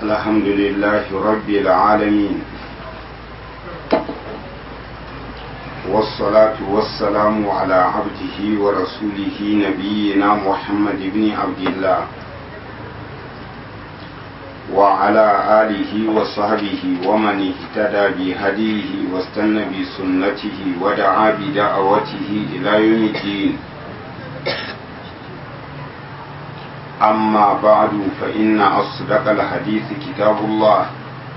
الحمد لله رب العالمين والصلاة والسلام على عبده ورسوله نبينا محمد بن عبد الله وعلى آله وصحبه ومن اهتدى بهديه واستنى بسنته ودعا بدعوته إلى يوم الدين أما بعد فإن أصدق الحديث كتاب الله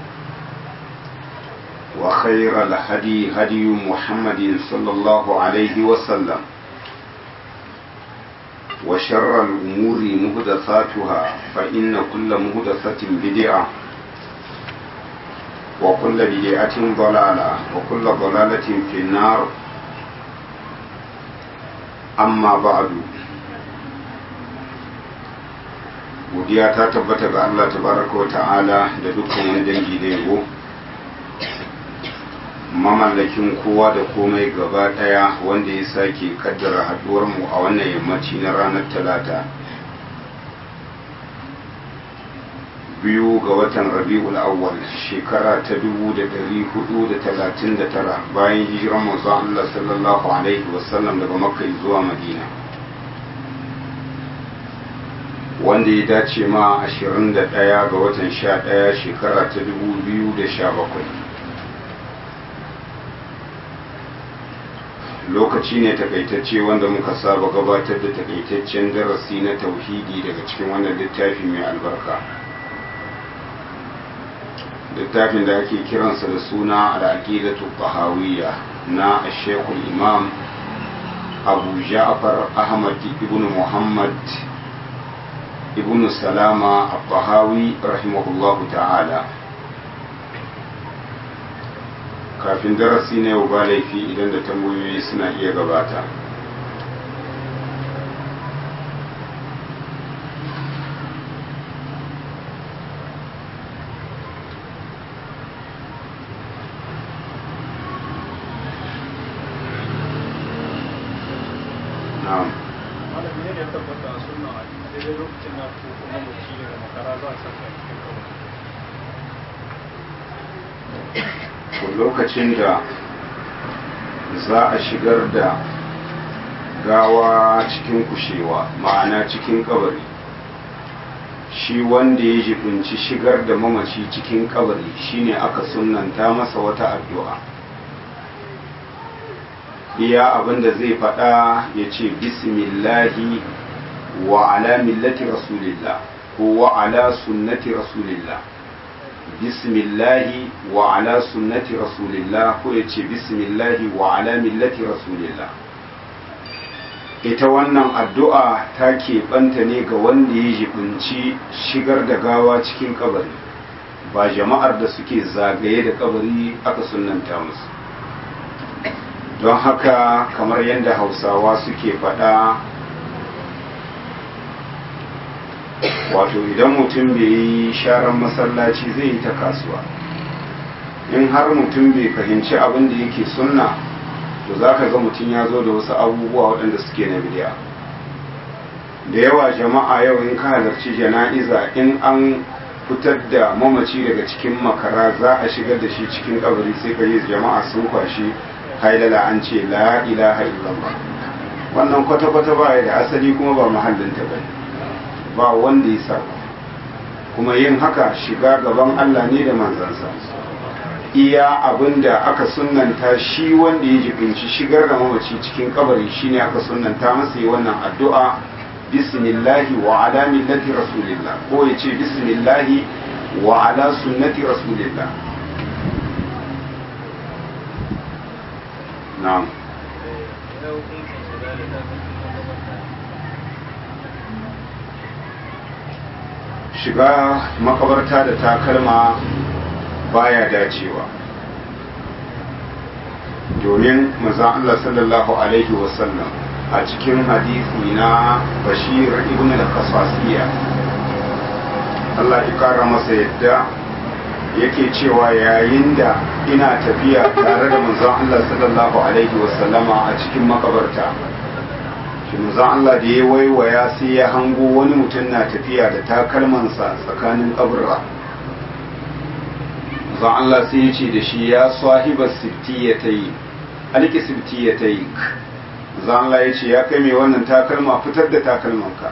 وخير الهدي هدي محمد صلى الله عليه وسلم وشر الأمور مهدثاتها فإن كل مهدثة بدعة وكل بدعة ضلالة وكل ضلالة في النار أما بعد godiya ta tabbata ga Allah tabaraka wa ta'ala da dukkan wani dangi da yabo mamallakin kowa da komai gaba daya wanda ya sake kaddara haduwar mu a wannan yammaci na ranar talata biyu ga watan rabi'ul awwal shekara ta dubu da dari hudu da talatin da tara bayan hijiran manzo Allah sallallahu alaihi wasallam daga makka zuwa madina wanda ya dace ma 21 ga watan 11 shekara ta 2017 lokaci ne takaitacce wanda muka saba gabatar da takaitaccen darasi na tauhidi daga cikin wannan littafi mai albarka littafin da ake kiransa da suna al'aqidatu tahawiyya na shekul imam abu ja'far ahmad ibn muhammad ibn salama al-bahawi rahimahullahu ta'ala kafin darasi na yau ba laifi idan da tambayoyi suna iya gabata na'am daidai lokacin na fito kuma mutu daga makara za a saka cikin kawai lokacin da za a shigar da gawa cikin kushewa ma'ana cikin kabari shi wanda ya jibinci shigar da mamaci cikin kabari shine aka sunanta masa wata addu'a iya abinda zai faɗa ya ce bismillahi wa ala millati rasulillah ko wa ala sunnati rasulillah bismillahi wa ala sunnati rasulillah ko ya ce bismillahi wa ala millati rasulillah ita wannan addu'a ta keɓanta ne ga wanda ya jibinci shigar da gawa cikin kabari ba jama'ar da suke zagaye da kabari aka sunanta musu don haka kamar yadda hausawa suke faɗa wato idan mutum bai yi sharan masallaci zai yi ta kasuwa in har mutum bai fahimci abin da yake sunna to za ka ga mutum ya zo da wasu abubuwa waɗanda suke na bidiya da yawa jama'a yau in ka halarci jana'iza in an fitar da mamaci daga cikin makara za a shigar da shi cikin kabari sai ka yi jama'a sun kwashi haidala an ce la ilaha illallah wannan kwata-kwata ba da asali kuma ba mahallinta ba ne ba wanda ya saba kuma yin haka shiga gaban Allah ne da manzansa iya abinda aka sunanta shi wanda ya jibinci shigar da mamaci cikin kabari shine aka sunanta masa yi wannan addu'a bismillahi wa ala millati rasulillah ko ya ce bismillahi wa ala sunnati rasulillah na'am shiga makabarta da takalma baya dacewa domin mazan Allah sallallahu Alaihi wasallam a cikin hadisi na bashir ibn al-kasasiya Allah ya kara masa yadda yake cewa yayin da ina tafiya tare da manzon Allah sallallahu Alaihi wasallama a cikin makabarta shi manzon Allah da ya waiwaya sai ya hango wani mutum na tafiya da takalmansa tsakanin kaburra zan Allah sai ya ce da shi ya sahiba sibtiyatai alki sibtiyatai zan Allah ya ce ya kai mai wannan takalma fitar da takalmanka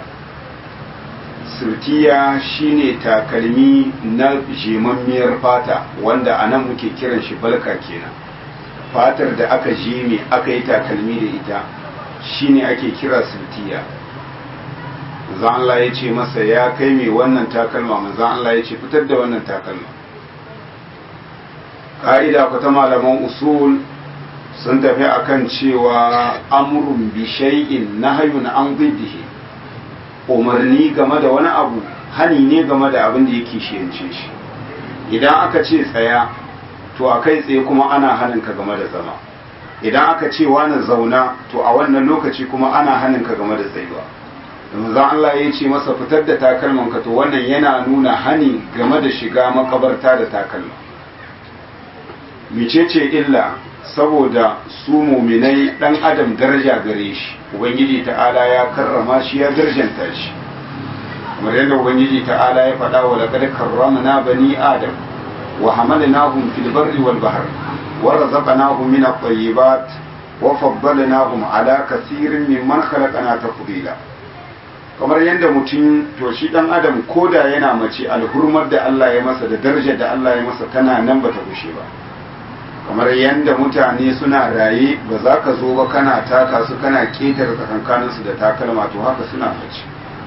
sirtiya shine takalmi na jemammiyar fata wanda a nan muke kiran shi balka kenan fatar da aka jeme aka yi takalmi da ita shine ake kira sirtiya zan Allah ya ce masa ya kai mai wannan takalma manzan Allah ya ce fitar da wannan takalma ka'ida ku ta malaman usul sun tafi akan cewa amrun bi shay'in nahyun an diddihi umarni game da wani abu hani ne game da abin da yake shiyance shi idan aka ce tsaya to a kai tsaye kuma ana hanin ka game da zama idan aka ce wani zauna to a wannan lokaci kuma ana hanin ka game da tsayuwa manzon Allah ya ce masa fitar da takalman ka to wannan yana nuna hani game da shiga makabarta da takalma micece illa saboda su muminai dan adam daraja gare shi ubangiji ta'ala ya karrama shi ya darjanta shi kamar yadda ubangiji ta'ala ya faɗa wa laqad karramna bani adam wa hamalnahum fil barri wal bahr wa razaqnahum min at-tayyibat wa faddalnahum ala kaseerin mimman khalaqna tafdila kamar yadda mutum to shi dan adam koda yana mace alhurmar da Allah ya masa da darajar da Allah ya masa tana nan bata gushe ba kamar yadda mutane suna raye ba za ka zo ba kana taka su kana ketare tsakankaninsu da takalma to haka suna mace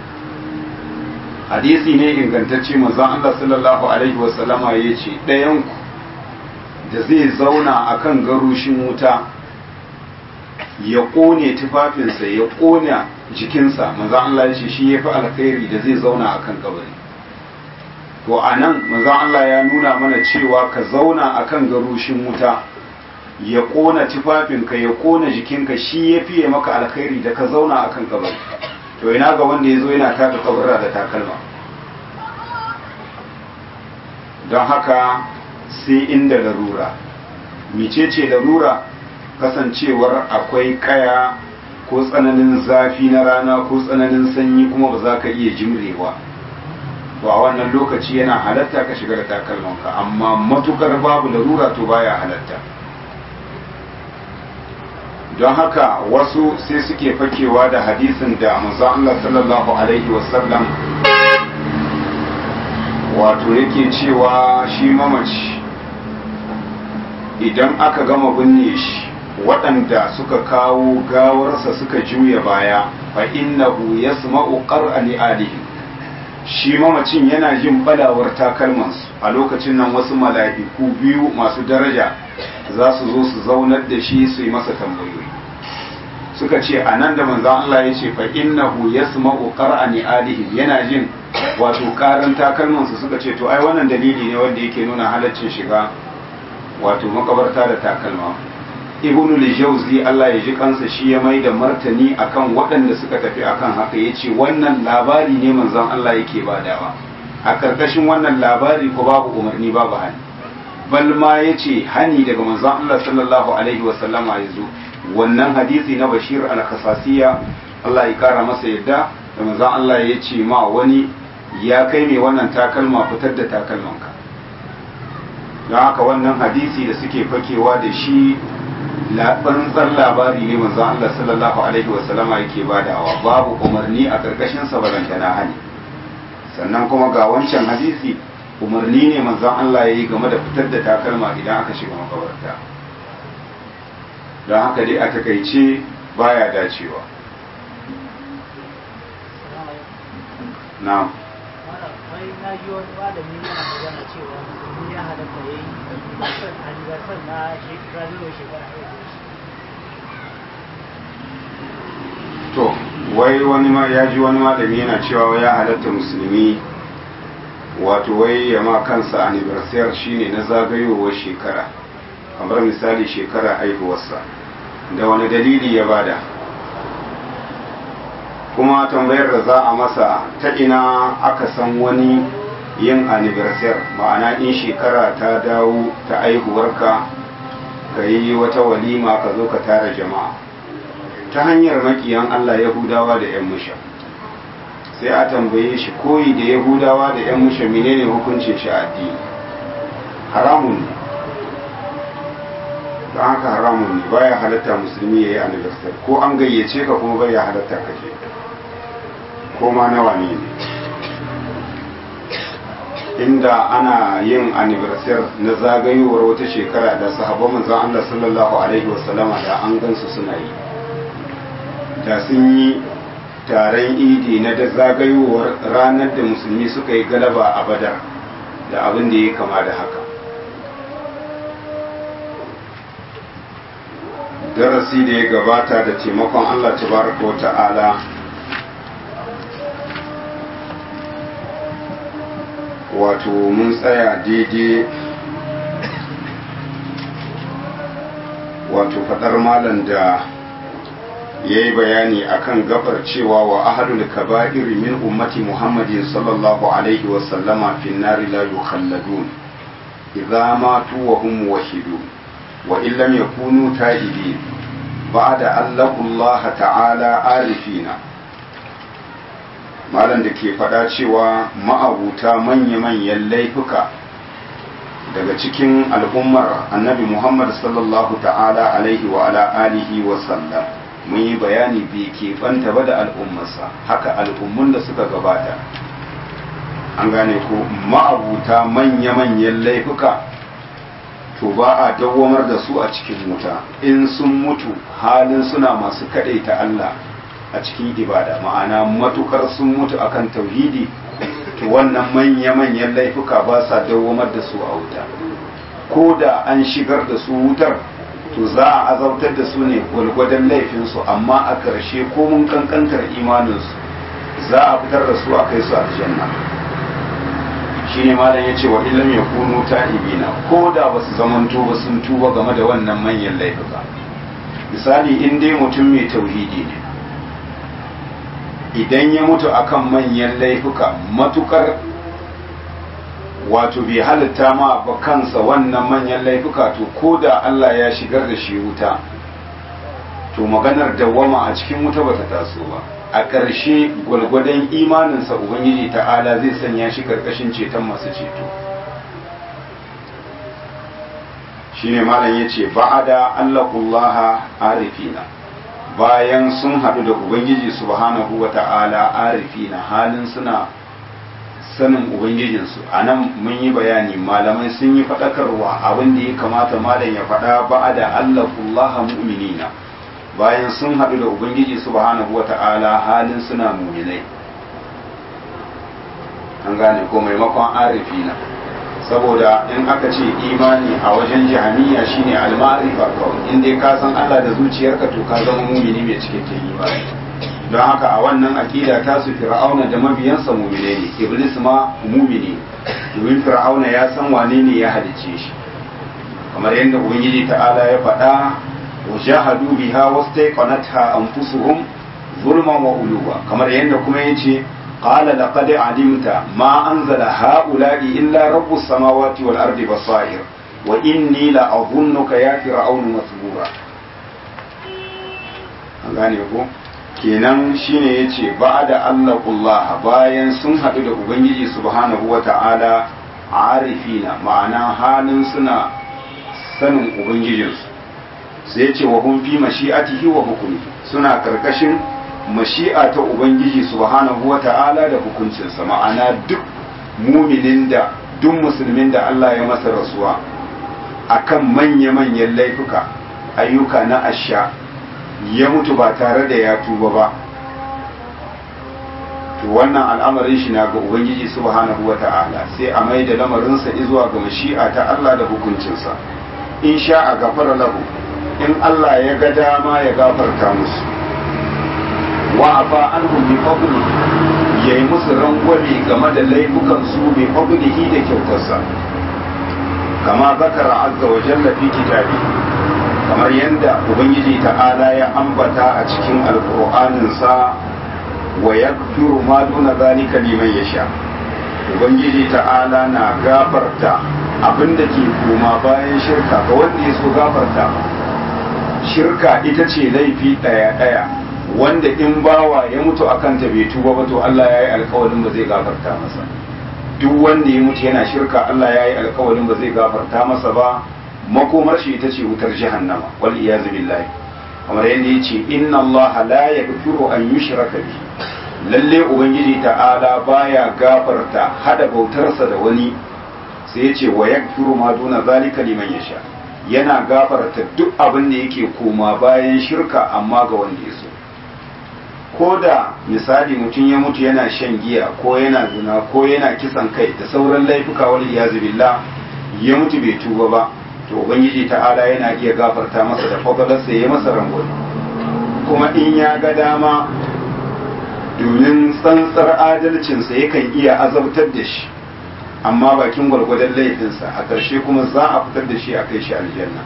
hadisi ne ingantacce manzon Allah sallallahu alaihi wasallama ya ce ɗayanku da zai zauna akan garushin wuta ya ƙone tufafinsa ya ƙone jikinsa manzon Allah ya ce shi ya fi alkhairi da zai zauna akan kabari to a nan manzon Allah ya nuna mana cewa ka zauna akan garushin wuta ya ƙona tufafinka ya ƙona jikinka shi ya fiye maka alkhairi da ka zauna akan kabari to ina ga wanda ya zo yana taka kabarra da takalma don haka sai inda larura micece larura kasancewar akwai kaya ko tsananin zafi na rana ko tsananin sanyi kuma ba za ka iya jimrewa to a wannan lokaci yana halatta ka shiga da takalmanka amma matukar babu larura to baya halatta don haka wasu sai suke fakewa da hadisin da manzon Allah sallallahu alaihi wasallam wato yake cewa shi mamaci idan aka gama binne shi waɗanda suka kawo gawarsa suka juya baya fa innahu yasma'u qar'ani alihi shi mamacin yana jin balawar takalmansu a lokacin nan wasu mala'iku biyu masu daraja za su zo su zaunar da shi su yi masa tambayoyi suka ce a nan da manzan Allah ya ce fa innahu yasma'u qar'ani alihim yana jin wato karan takalmansu suka ce to ai wannan dalili ne wanda yake nuna halaccin shiga wato makabarta da takalma ibnu al-jawzi Allah ya ji kansa shi ya mai da martani akan waɗanda suka tafi akan haka yace wannan labari ne manzon Allah yake badawa a karkashin wannan labari ko babu umarni babu hani bal ma yace hani daga manzon Allah sallallahu alaihi wa sallama yazo wannan hadisi na Bashir al-Khasasiya Allah ya kara masa yadda da manzon Allah ya ce ma wani ya kai ne wannan takalma fitar da takalmanka don haka wannan hadisi da suke fakewa da shi tsantsar labari ne manzo Allah sallallahu alaihi wa sallama yake badawa babu umarni a karkashin sa balantana hani sannan kuma ga wancan hadisi umarni ne manzon Allah yayi game da fitar da takalma idan aka shiga makabarta don haka dai a takaice baya dacewa na'am wai na ji wani malami yana magana cewa musulmi ya halatta ya yi anniversary na shekarar shekara to wai wani ma ya ji wani malami yana cewa ya halatta musulmi wato wai ya ma kansa anniversary shine na zagayowar shekara kamar misali shekara haihuwarsa da wani dalili ya bada kuma tambayar da za a masa ta ina aka san wani yin anniversary ma'ana in shekara ta dawo ta aihuwarka ka yi wata walima ka zo ka tara jama'a ta hanyar makiyan Allah Yahudawa da 'yan musha sai a tambaye shi koyi da Yahudawa da 'yan musha menene hukuncin shi addini haramun ne don haka haramun ne baya halatta musulmi ya yi anniversary ko an gayyace ka kuma baya halatta ka je ko ma nawa ne ne inda ana yin anniversary na zagayowar wata shekara da sahabban manzon Allah sallallahu alaihi wasallama da an gansu suna yi da sun yi taron idi na da zagayowar ranar da musulmi suka yi galaba a badar da abin da ya kama da haka darasi da ya gabata da taimakon Allah tabaraka wa ta'ala wato mun tsaya daidai wato fadar malam da ya yi bayani akan gabar cewa wa ahadul kaba'iri min ummati muhammadin sallallahu alaihi wasallama fi nari la yukhalladun idza matu wa hum muwahhidun wa in lam yakunu ta'ibin ba'da allahu allah ta'ala arifina malam da ke faɗa cewa ma'abuta manya-manyan laifuka daga cikin al'ummar annabi muhammad sallallahu ta'ala alaihi wa ala alihi wa sallam mun yi bayani bai keɓanta ba da al'ummarsa haka al'ummun da suka gabata an gane ko ma'abuta manya-manyan laifuka to ba a dawwamar da su a cikin wuta in sun mutu halin suna masu kaɗaita Allah a cikin ibada ma'ana matukar sun mutu akan tauhidi to wannan manya-manyan laifuka ba sa dawwamar da su a wuta ko da an shigar da su wutar to za a azabtar da su ne gwalgwadon laifinsu amma a ƙarshe ko mun kankantar imaninsu za a fitar da su a kai su aljanna shi ne malam ya ce wa ilam ya kunu ta'ibina ko da ba su zamanto ba sun tuba game da wannan manyan laifuka misali in dai mutum mai tauhidi ne idan ya mutu akan manyan laifuka matukar wato bai halitta ma ba kansa wannan manyan laifuka to ko da Allah ya shigar da shi wuta to maganar dawwama a cikin wuta bata taso ba a ƙarshe gwalgwadon imaninsa ubangiji ta'ala zai sanya shi karkashin ceton masu ceto shine malam yace ba'ada allaqullaha arifina bayan sun haɗu da ubangiji subhanahu wa ta'ala arifi na halin suna sanin ubangijinsu a nan mun yi bayani malamai sun yi faɗakarwa abin da ya kamata malam ya faɗa ba da allahullaha mu'minina bayan sun haɗu da ubangiji subhanahu wa ta'ala halin suna muminai an gane ko maimakon arifi na saboda in aka ce imani a wajen jahaniya shine al-ma'rifa kawai in dai ka san Allah da zuciyarka to ka zama mumini mai cikakken imani don haka a wannan akida ta su fir'auna da mabiyansa mumine ne iblis ma mumini domin fir'auna ya san wane ne ya halice shi kamar yadda ubangiji ta'ala ya faɗa wa jahadu biha wastaqanatha anfusuhum zulman wa uluwa kamar yadda kuma yace قال لقد علمت ما أنزل هؤلاء إلا رب السماوات والأرض بصائر وإني لأظنك يا فرعون مثبورا gane ko kenan shine yace ba'da Allah bayan sun haɗu da ubangiji subhanahu wata'ala arifina ma'ana halin suna sanin ubangijinsu sai yace wa hum fi mashi'atihi wa hukmi suna karkashin mashi'a ta Ubangiji subhanahu wa ta'ala da hukuncinsa ma'ana duk muminin da duk musulmin da Allah ya masa rasuwa akan manya-manyan laifuka ayyuka na asha ya mutu ba tare da ya tuba ba to wannan al'amarin shi na ga Ubangiji subhanahu wa ta'ala sai a mai da lamarinsa zuwa ga mashi'a ta Allah da hukuncinsa in sha a gafara lahu in Allah ya ga dama ya gafarta musu wa afa anhum bi fadli yayi musu rangwame game da laifukan su bi fadlihi da kyautarsa kama zakara azza wa jalla fi kitabi kamar yadda ubangiji ta'ala ya ambata a cikin alqur'anin sa wa yaghfiru ma duna zalika liman yasha ubangiji ta'ala na gafarta abinda ke koma bayan shirka ga wanda ya so gafarta shirka ita ce laifi daya daya wanda in bawa ya mutu a kanta bai tuba ba to Allah ya yi alkawarin ba zai gafarta masa duk wanda ya mutu yana shirka Allah ya yi alkawarin ba zai gafarta masa ba makomar shi ita ce wutar jahannama wal iyazu billahi kamar yadda ya ce inna Allah la yaghfiru an yushraka bihi lalle ubangiji ta'ala baya gafarta hada bautarsa da wani sai ya ce wa yaghfiru ma duna zalika liman yasha yana gafarta duk abin da yake koma bayan shirka amma ga wanda ya so ko da misali mutum ya mutu yana shan giya ko yana zina ko yana kisan kai da sauran laifuka wal iyazu billah ya mutu bai tuba ba to ubangiji ta'ala yana iya gafarta masa da fadalarsa ya masa rangwani kuma in ya ga dama domin tsantsar adalcinsa yakan iya azabtar da shi amma bakin gwargwadon laifinsa a ƙarshe kuma za a fitar da shi a kai shi aljanna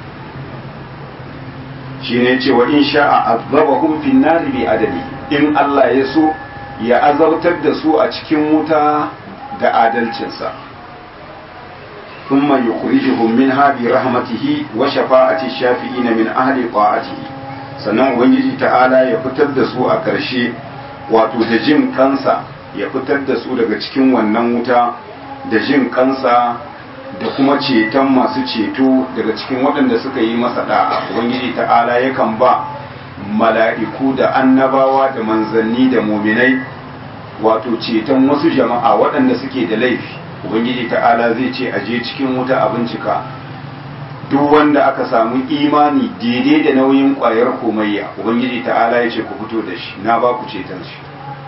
shi ne cewa in sha'a azabahum fin nari bi adali in Allah ya so ya azabtar da su a cikin wuta da adalcinsa ثم يخرجهم منها برحمته وشفاعة الشافعين من أهل طاعته sannan ubangiji ta'ala ya fitar da su a ƙarshe wato da jin kansa ya fitar da su daga cikin wannan wuta da jin kansa da kuma ceton masu ceto daga cikin waɗanda suka yi masa da'a ubangiji ta'ala yakan ba mala'iku da annabawa da manzanni da muminai wato ceton wasu jama'a waɗanda suke da laifi ubangiji ta'ala zai ce a je cikin wuta a bincika duk wanda aka samu imani daidai da nauyin ƙwayar komayya ubangiji ta'ala ya ce ku fito da shi na ba ku ceton shi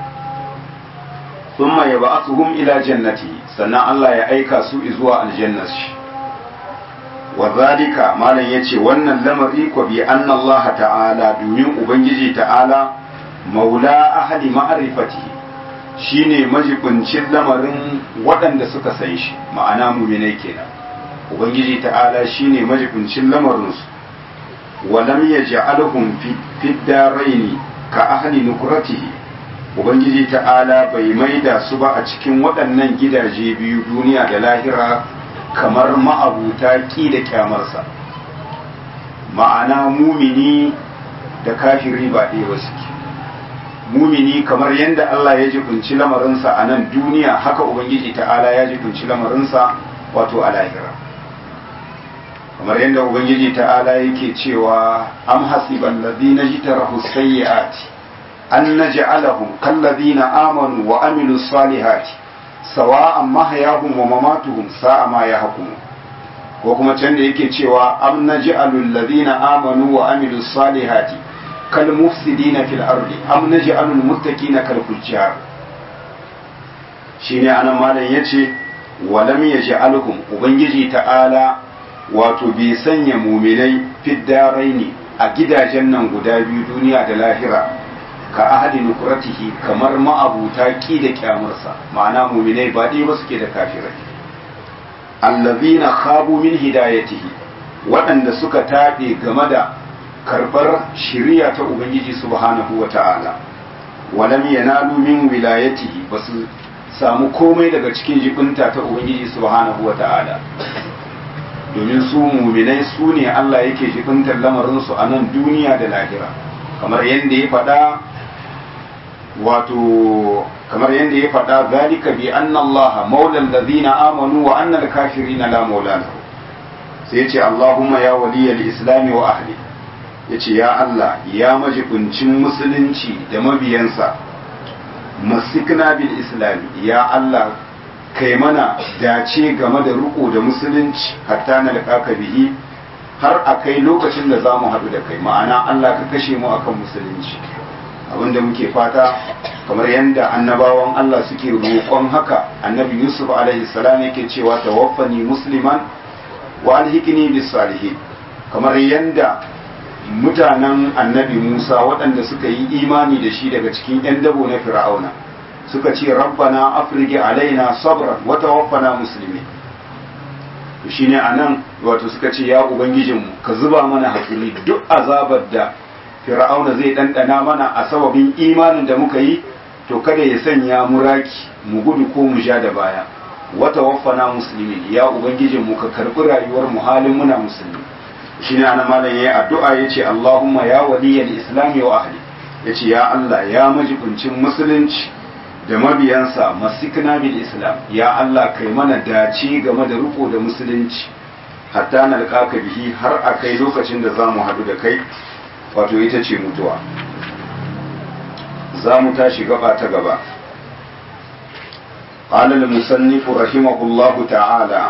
thumma yab'athuhum ila jannati sannan Allah ya aika su zuwa aljannar shi wa zalika malam yace wannan lamari ko bi anna Allah ta'ala domin ubangiji ta'ala maula ahli ma'rifatihi shine majibincin lamarin waɗanda suka san shi ma'ana muminai kenan ubangiji ta'ala shine majibincin lamarinsu walam yaj'alhum fi daraini ka ahli nukratihi ubangiji ta'ala bai maida su ba a cikin waɗannan gidaje biyu duniya da lahira kamar ma'abuta ƙi da kyamarsa ma'ana mumini da kafiri ba ɗaya ba suke mumini kamar yadda Allah ya jibinci lamarinsa a nan duniya haka ubangiji ta'ala ya jibinci lamarinsa wato a lahira kamar yadda ubangiji ta'ala yake cewa am hasiban ladina jitarahu sayyi'ati an naj'alahum kal ladina amanu wa amilus salihati sawa'an mahyahum wa mamatuhum sa'a ma yahkumun ko kuma can da yake cewa am naj'alul ladina amanu wa amilus salihati kal mufsidina fil ardi am naj'alul muttaqina kal fujjar shine anan malam yace walam yaj'alhum ubangiji ta'ala wato bai sanya muminai fiddaraini a gidajen nan guda biyu duniya da lahira ka ahadi nukuratihi kamar ma'abuta ki da kyamarsa ma'ana muminai ba ɗaya ba suke da kafirai allazina khabu min hidayatihi waɗanda suka taɓe game da karɓar shiriya ta ubangiji subhanahu wa ta'ala walam yanalu min wilayatihi ba su samu komai daga cikin jibinta ta ubangiji subhanahu wa ta'ala domin su muminai su ne Allah yake jibintar lamarinsu a nan duniya da lahira kamar yadda ya faɗa wato kamar yadda ya faɗa zalika bi anna Allah maulal ladina amanu wa anna al-kafirina la maula lahu sai ya ce Allahumma ya waliyal islami wa ahli ya ce ya Allah ya majibincin musulunci da mabiyansa masikna bil islami ya Allah kai mana dace game da riko da musulunci hatta na liƙaka bihi har a kai lokacin da za mu haɗu da kai ma'ana Allah ka kashe mu akan musulunci abinda muke fata kamar yadda annabawan Allah suke roƙon haka annabi Yusuf alaihi salam yake cewa tawaffani musliman wa alhikni bis salihin kamar yadda mutanen annabi Musa waɗanda suka yi imani da shi daga cikin 'yan dabo na fir'auna suka ce rabbana afrige alaina sabran wa tawaffana muslimi shine anan wato suka ce ya ubangijinmu ka zuba mana hakuri duk azabar da fir'auna zai dandana mana a sababin imanin da muka yi to kada ya sanya mu raki mu gudu ko mu ja da baya wa tawaffana muslimi ya ubangijinmu ka karbi rayuwar mu halin muna musulmi shine anan malam yayi addu'a yace Allahumma ya waliyal islami wa ahli yace ya Allah ya majibincin musulunci da mabiyansa masikna bil islam ya Allah kai mana dace game da riko da musulunci hatta nalqaka bihi har a kai lokacin da zamu hadu da kai wato ita ce mutuwa za mu tashi gaba ta gaba قال المصنف رحمه الله تعالى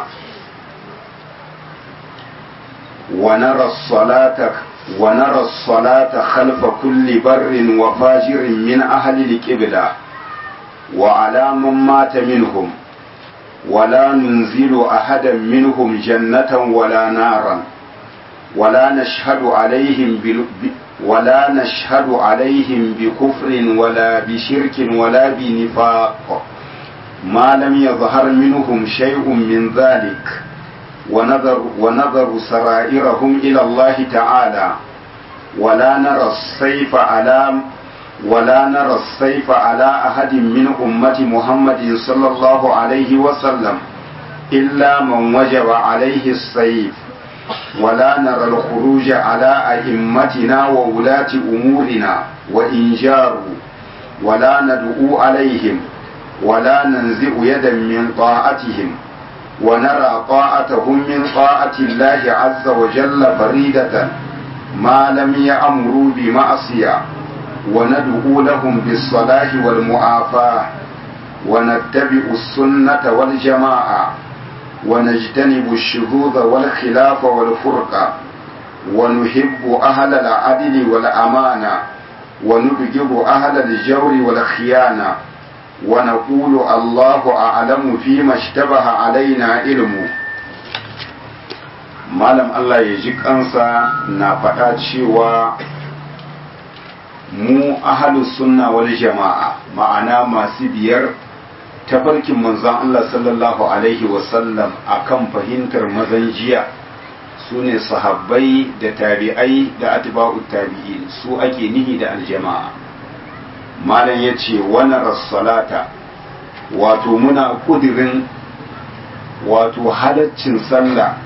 ونرى الصلاة ونرى الصلاة خلف كل بر وفاجر من أهل القبلة وعلى من مات منهم ولا ننزل أحدا منهم جنة ولا نارا ولا نشهد عليهم بل ولا نشهد عليهم بكفر ولا بشرك ولا بنفاق ما لم يظهر منهم شيء من ذلك ونظر, ونظر سرائرهم إلى الله تعالى ولا نرى السيف على ولا نرى السيف على أحد من أمة محمد صلى الله عليه وسلم إلا من وجب عليه السيف ولا نرى الخروج على أئمتنا وولاة أمورنا وإن جاروا ولا ندعو عليهم ولا ننزع يدا من طاعتهم ونرى طاعتهم من طاعة الله عز وجل فريدة ما لم يأمروا بمعصية وندعو لهم بالصلاح والمعافاة ونتبع السنة والجماعة ونجتنب الشذوذ والخلاف والفرقة ونحب أهل العدل والأمانة ونبغض أهل الجور والخيانة ونقول الله أعلم فيما اشتبه علينا علمه malam Allah ya ji kansa na faɗa cewa mu ahalus sunna wal jama'a ma'ana masu biyar tafarkin manzon Allah sallallahu alaihi wasallam akan fahimtar mazan jiya su ne sahabbai da tabi'ai da atba'ut tabi'in su ake nihi da aljama'a malam ya ce wani rassalata wato muna kudirin wato halaccin sallah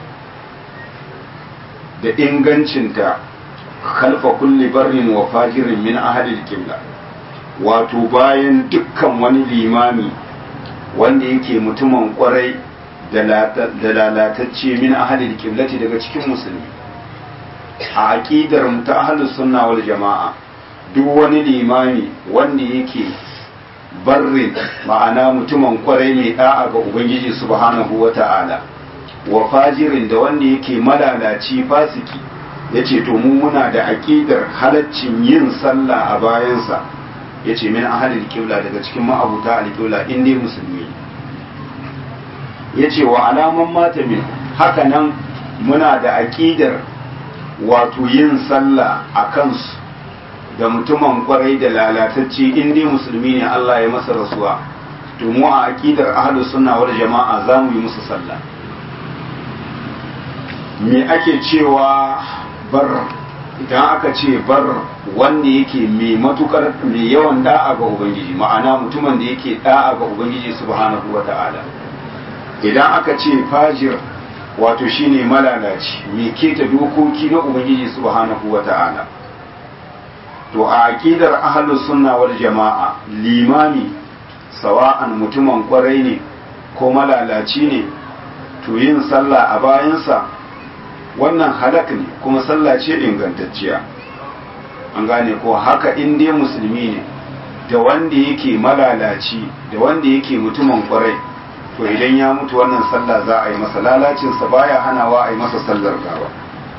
da ingancinta kalfa kulli barrin wa fajirin min ahadil kibla wato bayan dukkan wani limami wanda yake mutumin kwarai da lalatacce min ahadil kiblati daga cikin musulmi a aƙidar mu ta ahlus sunna wal jama'a duk wani limami wanda yake barrin ma'ana mutumin kwarai mai da'a ga ubangiji subhanahu wa ta'ala wa fajirin da wanda yake malalaci fasiki ya ce to mu muna da aƙidar halaccin yin sallah a bayansa ya ce min ahalil kibla daga cikin ma'abuta alƙibla in dai musulmi ya ce wa alaman mata min haka nan muna da aƙidar wato yin sallah a kansu da mutumin kwarai da lalatacce in dai musulmi ne Allah ya masa rasuwa to mu a aqidar ahlus sunna wal jama'a za mu yi musu sallah me ake cewa bar idan aka ce bar wanda yake mai matukar mai yawan da'a ga ubangiji ma'ana mutumin da yake da'a ga ubangiji subhanahu wata'ala idan aka ce fajir wato shine malalaci mai keta dokoki na ubangiji subhanahu wata'ala to a aqidar ahlus sunna wal jama'a limami sawa'an mutumin kwarai ne ko malalaci ne to yin sallah a bayansa wannan halak ne kuma sallah ce ingantacciya an gane ko haka in dai musulmi ne da wanda yake malalaci da wanda yake mutumin kwarai to idan ya mutu wannan sallah za a yi masa lalacinsa baya hanawa a yi masa sallar gawa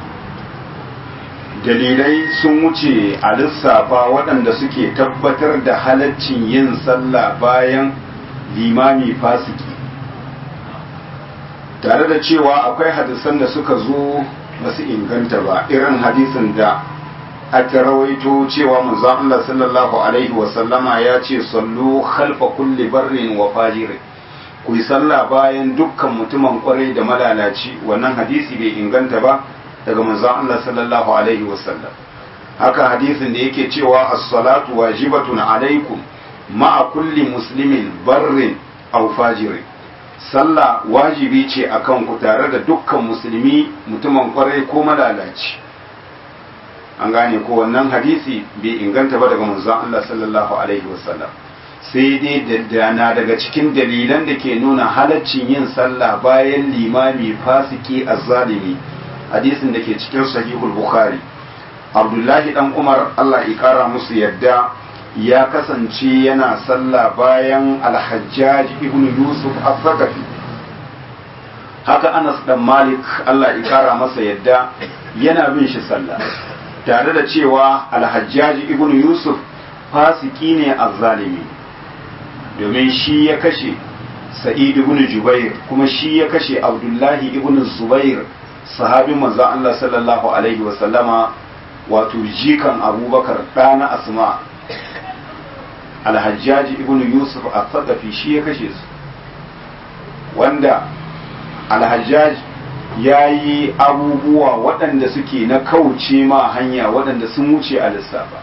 dalilai sun wuce a lissafa waɗanda suke tabbatar da halaccin yin sallah bayan limami fasiki tare da cewa akwai hadisan da suka zo ba su inganta ba irin hadisin da aka rawaito cewa manzon Allah sallallahu alaihi wasallama ya ce sallu khalfa kulli barrin wa fajir ku yi sallah bayan dukkan mutumin kwarai da malalaci wannan hadisi bai inganta ba daga manzon Allah sallallahu alaihi wasallam haka hadisin da yake cewa as-salatu wajibatun alaikum ma'a kulli muslimin barrin aw fajirin sallah wajibi ce akan ku tare da dukkan musulmi mutumin kwarai ko malalaci an gane ko wannan hadisi bai inganta ba daga manzon Allah sallallahu alaihi wasallam sai dai da na daga cikin dalilan da ke nuna halaccin yin sallah bayan limami fasiki azzalimi hadisin da ke cikin sahihul bukhari abdullahi dan umar allah ya kara musu yadda ya kasance yana sallah bayan alhajjaj ibn yusuf az-zakafi haka anas dan malik allah ya kara masa yadda yana bin shi sallah tare da cewa alhajjaj ibn yusuf fasiki ne azzalimi domin shi ya kashe sa'id ibn jubair kuma shi ya kashe abdullahi ibn zubair sahabin manzon Allah sallallahu alaihi wa sallama wato jikan abubakar ɗana asma alhajjaji ibn yusuf al-thaqafi shi ya kashe su wanda alhajjaj ya yi abubuwa waɗanda suke na kauce ma hanya waɗanda sun wuce a lissafa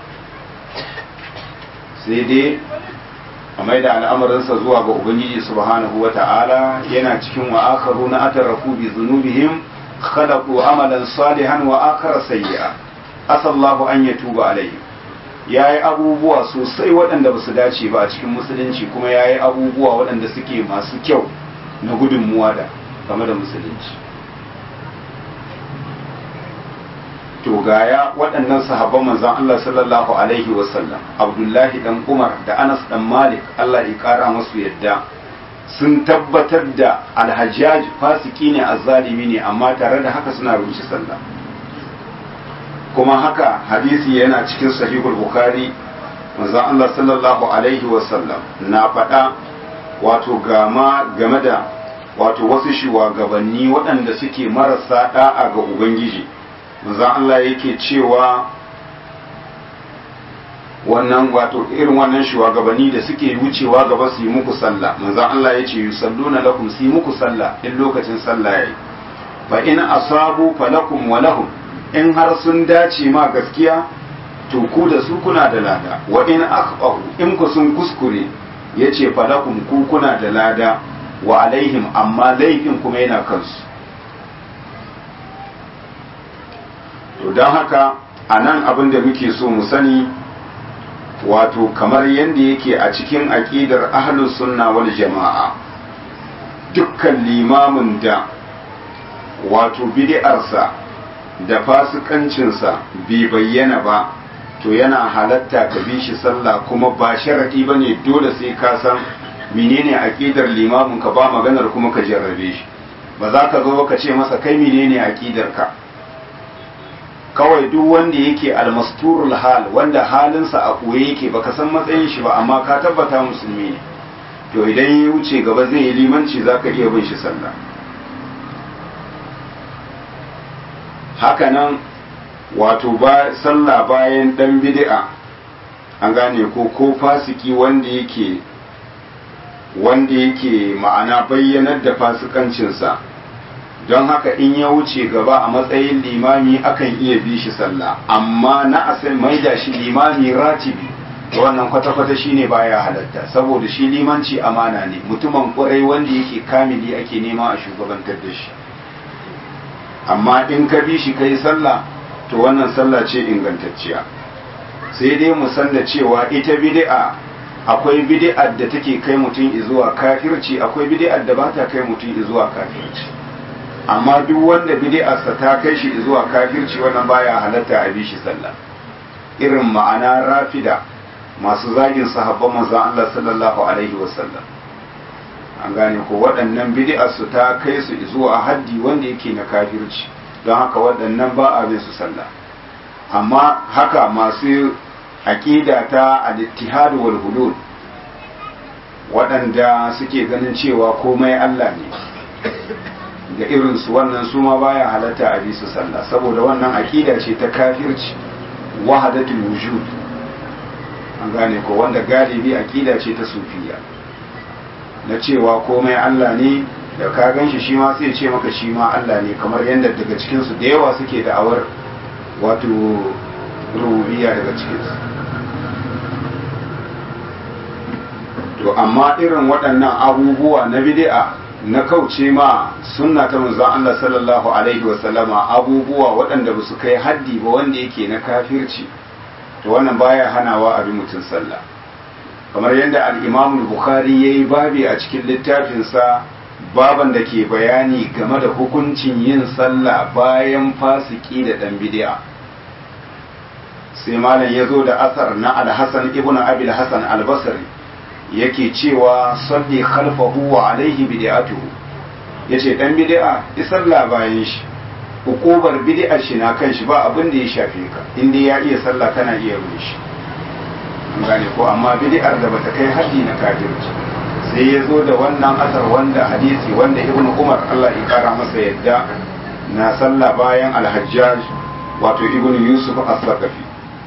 sai dai a mai da al'amarinsa zuwa ga ubangiji subhanahu wa ta'ala yana cikin wa akaru na atarafu bi zunubihim khalaqu amalan salihan wa akara sayyi'a asallahu an yatuba alaihim yayi abubuwa sosai waɗanda ba su dace ba a cikin musulunci kuma yayi abubuwa waɗanda suke masu kyau na gudunmuwa da game da musulunci to gaya waɗannan sahabban manzon Allah sallallahu alaihi wasallam Abdullahi dan Umar da Anas dan Malik Allah ya kara masu yadda sun tabbatar da alhajjaj fasiki ne azzalimi ne amma tare da haka suna rushe sallah kuma haka hadisi yana cikin sahihul bukhari manzon Allah sallallahu alaihi wasallam na faɗa wato gama game da wato wasu shugabanni waɗanda suke marasa da'a ga ubangiji manzon Allah yake cewa wannan wato irin wannan shugabanni da suke wucewa gaba su yi muku sallah manzon Allah ya ce yusalluna lakum su yi muku sallah in lokacin sallah yayi fa in asabu falakum wa lahum in har sun dace ma gaskiya to ku da su kuna da lada wa in akhfahu in ku sun kuskure yace falakum ku kuna da lada wa alaihim amma laifin kuma yana kansu to don haka a nan abin da muke so mu sani wato kamar yadda yake a cikin aƙidar ahlus sunna wal jama'a dukkan limamin da wato bid'arsa da fasikancinsa bai bayyana ba to yana halatta ka bi shi sallah kuma ba sharadi ba ne dole sai ka san menene aƙidar limamin ka ba maganar kuma ka jarrabe shi ba za ka zo ka ce masa kai menene aƙidar ka kawai duk wanda yake almasturul hal wanda halinsa a ɓoye yake baka san matsayin shi ba amma ka tabbata musulmi ne to idan ya wuce gaba zai yi limanci za ka iya bin shi sallah hakanan wato ba sallah bayan dan bid'a an gane ko ko fasiki wanda yake wanda yake ma'ana bayyanar da fasikancinsa don haka in ya wuce gaba a matsayin limami akan iya bi shi sallah amma na asali mai da shi limami ratibi wannan kwata-kwata shine baya halatta saboda shi limanci amana ne mutumin kwarai wanda yake kamili ake nema a shugabantar da shi amma in ka bi shi kai sallah to wannan sallah ce ingantacciya sai dai mu san da cewa ita bid'a akwai bid'ar da take kai mutum zuwa kafirci akwai bid'ar da ba ta kai mutum zuwa kafirci amma duk wanda bid'arsa ta kai shi zuwa kafirci wannan baya halatta a bi shi sallah irin ma'ana rafida masu zagin sahabban manzon Allah sallallahu alaihi wasallam an gane ko waɗannan bid'arsu ta kai su zuwa haddi wanda yake na kafirci don haka waɗannan ba a bin su sallah amma haka masu aƙida ta al-ittihad wal hulul waɗanda suke ganin cewa komai Allah ne da irinsu wannan su ma baya halatta a bisu sallah saboda wannan aƙida ce ta kafirci wahadatul wujud an gane ko wanda galibi aƙida ce ta sufiya na cewa komai Allah ne da ka gan shi shi ma sai ce maka shi ma Allah ne kamar yadda daga cikinsu da yawa suke da'awar wato rubiya daga cikinsu to amma irin waɗannan abubuwa na bid'a na kauce ma sunna ta manzon Allah sallallahu alaihi wasallama abubuwa waɗanda ba su kai haddi ba wanda yake na kafirci to wannan baya hanawa a bi mutum sallah kamar yadda al-imam bukhari yayi babi a cikin littafinsa baban da ke bayani game da hukuncin yin sallah bayan fasiki da dan bid'a sai malam ya zo da asar na al-hasan ibnu abi al-hasan al-basri yake cewa salli khalfahu wa alaihi bid'atuhu yace dan bid'a isalla bayan shi hukubar bid'ar shi na kan shi ba abin da ya shafe ka inda ya iya sallah kana iya ruwa shi an gane ko amma bid'ar da bata kai haddi na kafirci sai ya zo da wannan asar wanda hadisi wanda ibnu umar Allah ya kara masa yadda na sallah bayan al-hajjaj wato ibnu yusuf as-saqafi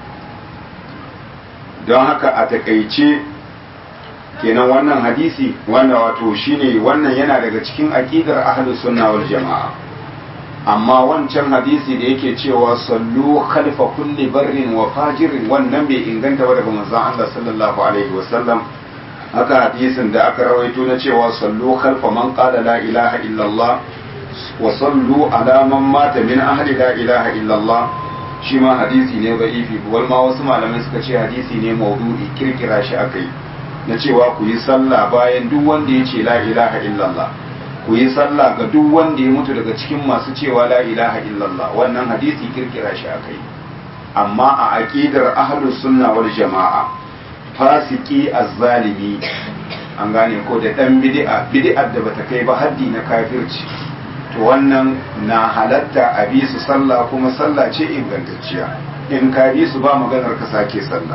don haka a takaice kenan wannan hadisi wanda wato shine wannan yana daga cikin aqidar ahlus sunna wal jamaa amma wancan hadisi da yake cewa sallu khalfa kulli barrin wa fajirin wannan bai inganta ba daga manzon Allah sallallahu alaihi wasallam haka hadisin da aka rawaito na cewa sallu khalfa man qala la ilaha illallah wa sallu ala man mata min ahli la ilaha illallah shi ma hadisi ne da'ifi wal ma wasu malamai suka ce hadisi ne maudu'i kirkira shi akai na cewa ku yi sallah bayan duk wanda ya ce la ilaha illallah ku yi sallah ga duk wanda ya mutu daga cikin masu cewa la ilaha illallah wannan hadisi kirkira shi akai amma a aqidar ahlus sunna wal jama'a fasiki azzalimi an gane ko da dan bid'a bid'ar da bata kai ba haddi na kafirci to wannan na halatta a bi su sallah kuma sallah ce ingantacciya in ka bi su ba maganar ka sake sallah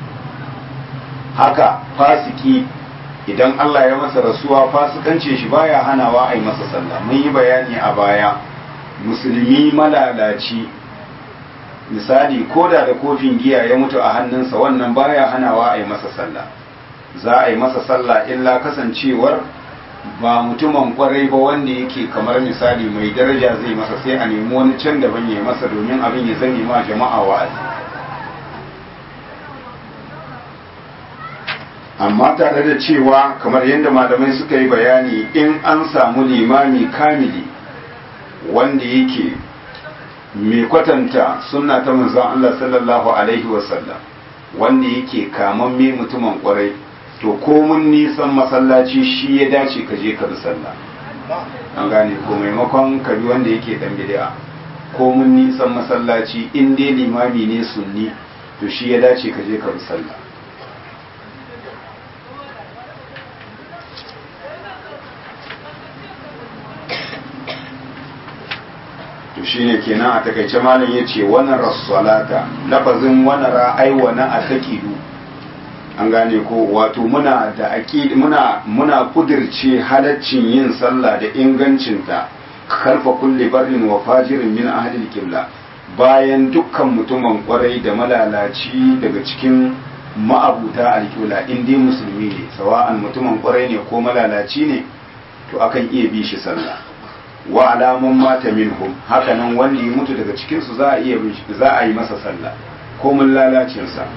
haka fasiki idan Allah ya masa rasuwa fasikance shi baya hanawa a yi masa sallah mun yi bayani a baya musulmi malalaci misali ko da da kofin giya ya mutu a hannunsa wannan baya hanawa a yi masa sallah za a yi masa sallah illa kasancewar ba mutumin kwarai ba wanda yake kamar misali mai daraja zai masa sai a nemi wani can daban ya masa domin abin ya zame ma jama'a wa'azi amma tare da cewa kamar yadda malamai suka yi bayani in an samu limami kamili wanda yake mai kwatanta sunna ta manzon Allah sallallahu alaihi wasallam wanda yake kamamme mutumin kwarai to komun nisan masallaci shi ya dace ka je ka bi sallah an gane ko maimakon ka bi wanda yake dan bid'a komun nisan masallaci in dai limami ne sunni to shi ya dace ka je ka bi sallah to shine kenan a takaice malam yace wannan rasulata lafazin wannan ra'ai wa na ataqidu an gane ko wato muna da aqid muna muna kudirce halaccin yin sallah da ingancinta kalfa kulli barrin wa fajirin min ahli qibla bayan dukkan mutumin kwarai da malalaci daga cikin ma'abuta alƙibla in dai musulmi ne sawa'an mutumin kwarai ne ko malalaci ne to akan iya bi shi sallah wa alamun mata minhum hakanan wanda ya mutu daga cikin su za a iya za a yi masa sallah ko mun lalacin sa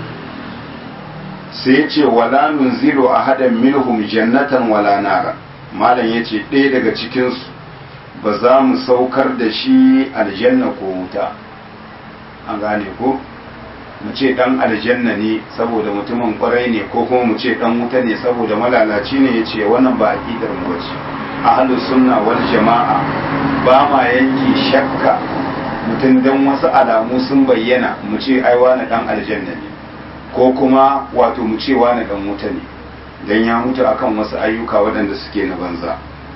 sai ya ce wala nunzilu ahadan minhum jannatan wala nara malam yace ɗaya daga cikin su ba za mu saukar da shi aljanna ko wuta an gane ko mu ce dan aljanna ne saboda mutumin kwarai ne ko kuma mu ce dan wuta ne saboda malalaci ne yace wannan ba aqidar mu bace ahlus sunna wal jama'a ba ma yanke shakka mutum dan wasu alamu sun bayyana mu ce ai wani dan aljanna ne ko kuma wato mu ce wani dan wuta ne dan ya mutu akan wasu ayyuka waɗanda suke na banza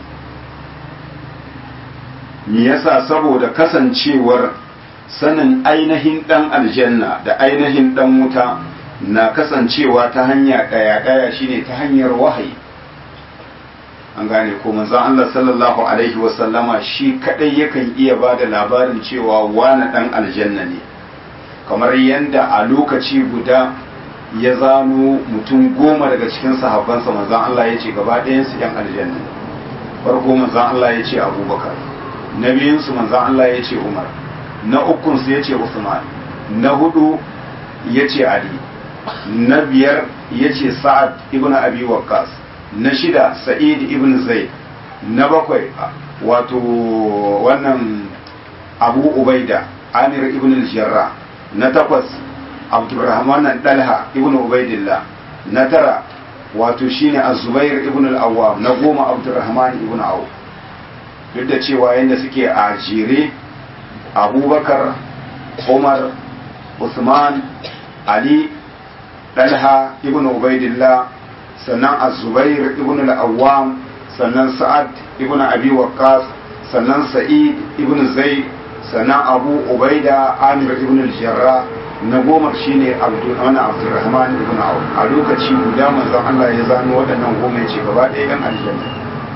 me yasa saboda kasancewar sanin ainihin dan aljanna da ainihin dan wuta na kasancewa ta hanya ɗaya ɗaya shine ta hanyar wahayi an gane ko manzon Allah sallallahu alaihi wasallama shi kadai yakan iya ba da labarin cewa wani dan aljanna ne kamar yadda a lokaci guda ya zano mutum goma daga cikin sahabbansa manzon Allah ya ce gaba ɗayansu yan aljanna farko manzon Allah ya ce abubakar na biyunsu manzon Allah ya ce umar na ukunsu ya ce usman na hudu ya ce ali na biyar ya ce sa'ad ibn abi waqqas na shida sa'id ibn zaid na bakwai wato wannan abu ubaida amir ibn al-jarra na takwas abdurrahman dalha ibn ubaidillah na tara wato shine az-zubair ibn al-awwam na goma abdurrahman ibn auf duk da cewa yadda suke a jere abubakar umar usman ali dalha ibn ubaidillah sannan az-zubair ibn al-awwam sannan sa'ad ibn abi waqqas sannan sa'id ibn zaid sannan abu ubaida amir ibn al-jarrah na goma shine wani abdurrahman ibn auf a lokaci guda manzon Allah ya zano waɗannan goma ya ce gaba ɗaya yan aljanna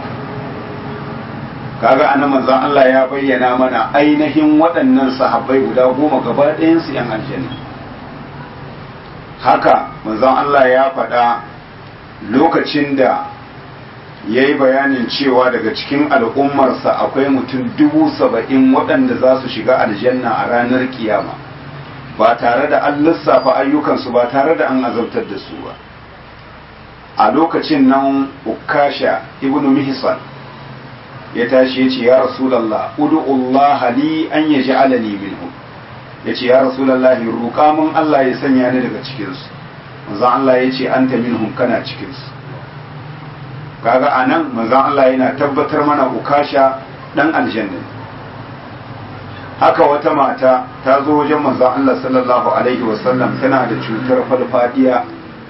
kaga anan manzon Allah ya bayyana mana ainihin waɗannan sahabbai guda goma gaba ɗayan su yan aljanna haka manzon Allah ya faɗa lokacin da ya yi bayanin cewa daga cikin al'ummarsa akwai mutum dubu saba'in waɗanda za su shiga aljanna a ranar kiyama ba tare da an lissafa ayyukansu ba tare da an azabtar da su ba a lokacin nan ukasha ibn mihsan ya tashi ya ce ya rasulallah udu'ullah li an ya ji alani minhu ya ce ya rasulallah roƙa mun Allah ya sanya ni daga cikinsu manzan Allah ya ce an ta minhum kana cikinsu kaga a nan manzan Allah yana tabbatar mana ukasha dan aljanna haka wata mata ta zo wajen manzan Allah sallallahu alaihi wasallam tana da cutar falfadiya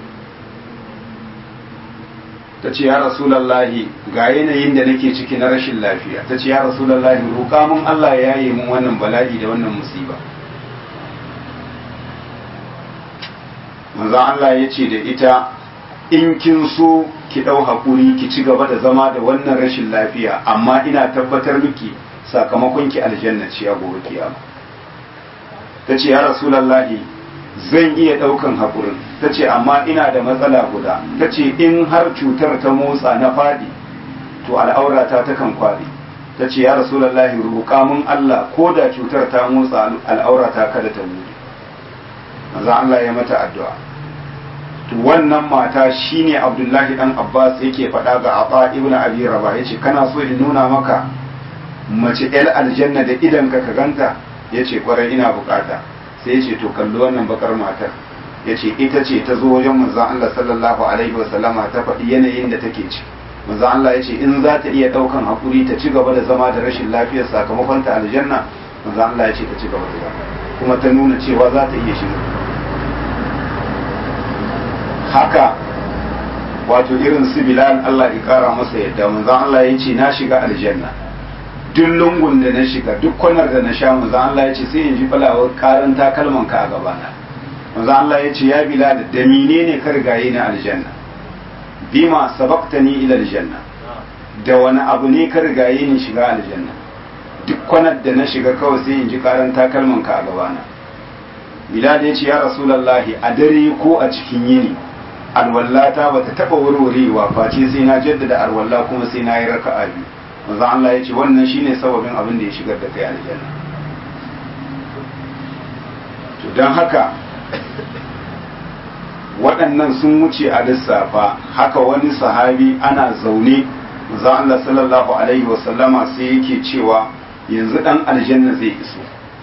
ta ce ya rasulallahi ga yanayin da nake ciki na rashin lafiya ta ce ya rasulallahi roƙa mun Allah ya yi mun wannan bala'i da wannan musiba manzan Allah ya ce da ita in kin so ki ɗau haƙuri ki ci gaba da zama da wannan rashin lafiya amma ina tabbatar miki sakamakon ki aljanna ce a gobe kiyama ta ce ya rasulallahi zan iya ɗaukan haƙurin ta ce amma ina da matsala guda ta ce in har cutar ta motsa na faɗi to al'aurata ta kan kwaɗi ta ce ya rasulallahi roƙa mun Allah ko da cutar ta motsa al'aurata kada ta mutu maza Allah ya mata addu'a to wannan mata shine Abdullahi dan Abbas yake faɗa ga Aba ibn Abi Rabah yace kana so in nuna maka mace ɗan aljanna da idan ka ka ganta yace kwarai ina bukata sai yace to kalli wannan bakar matar yace ita ce ta zo wajen manzon Allah sallallahu alaihi wa sallama ta faɗi yanayin da take ci manzon Allah yace in za ta iya ɗaukan hakuri ta ci gaba da zama da rashin lafiyar sakamakon ta aljanna manzon Allah yace ta ci gaba da zama kuma ta nuna cewa za ta iya shiga haka wato irin su bilal Allah ya kara masa yadda manzon Allah ya ce na shiga aljanna duk lungun da na shiga duk kwanar da na sha manzon Allah ya ce sai in ji falawar karin takalman ka a gabana manzon Allah ya ce ya bilal da menene ka rigaye na aljanna bima sabaqtani ila aljanna da wani abu ne ka rigaye ni shiga aljanna duk kwanar da na shiga kawai sai in ji karin takalman ka a gabana bilal ya ce ya rasulullahi a dare ko a cikin yini alwallata ba ta taɓa warwarewa face sai na jaddada alwalla kuma sai na yi raka'a biyu manzo Allah ya ce wannan shine sababin abin da ya shigar da kai aljanna to don haka waɗannan sun wuce a lissafa haka wani sahabi ana zaune manzo Allah sallallahu alaihi wasallama sai yake cewa yanzu dan aljanna zai iso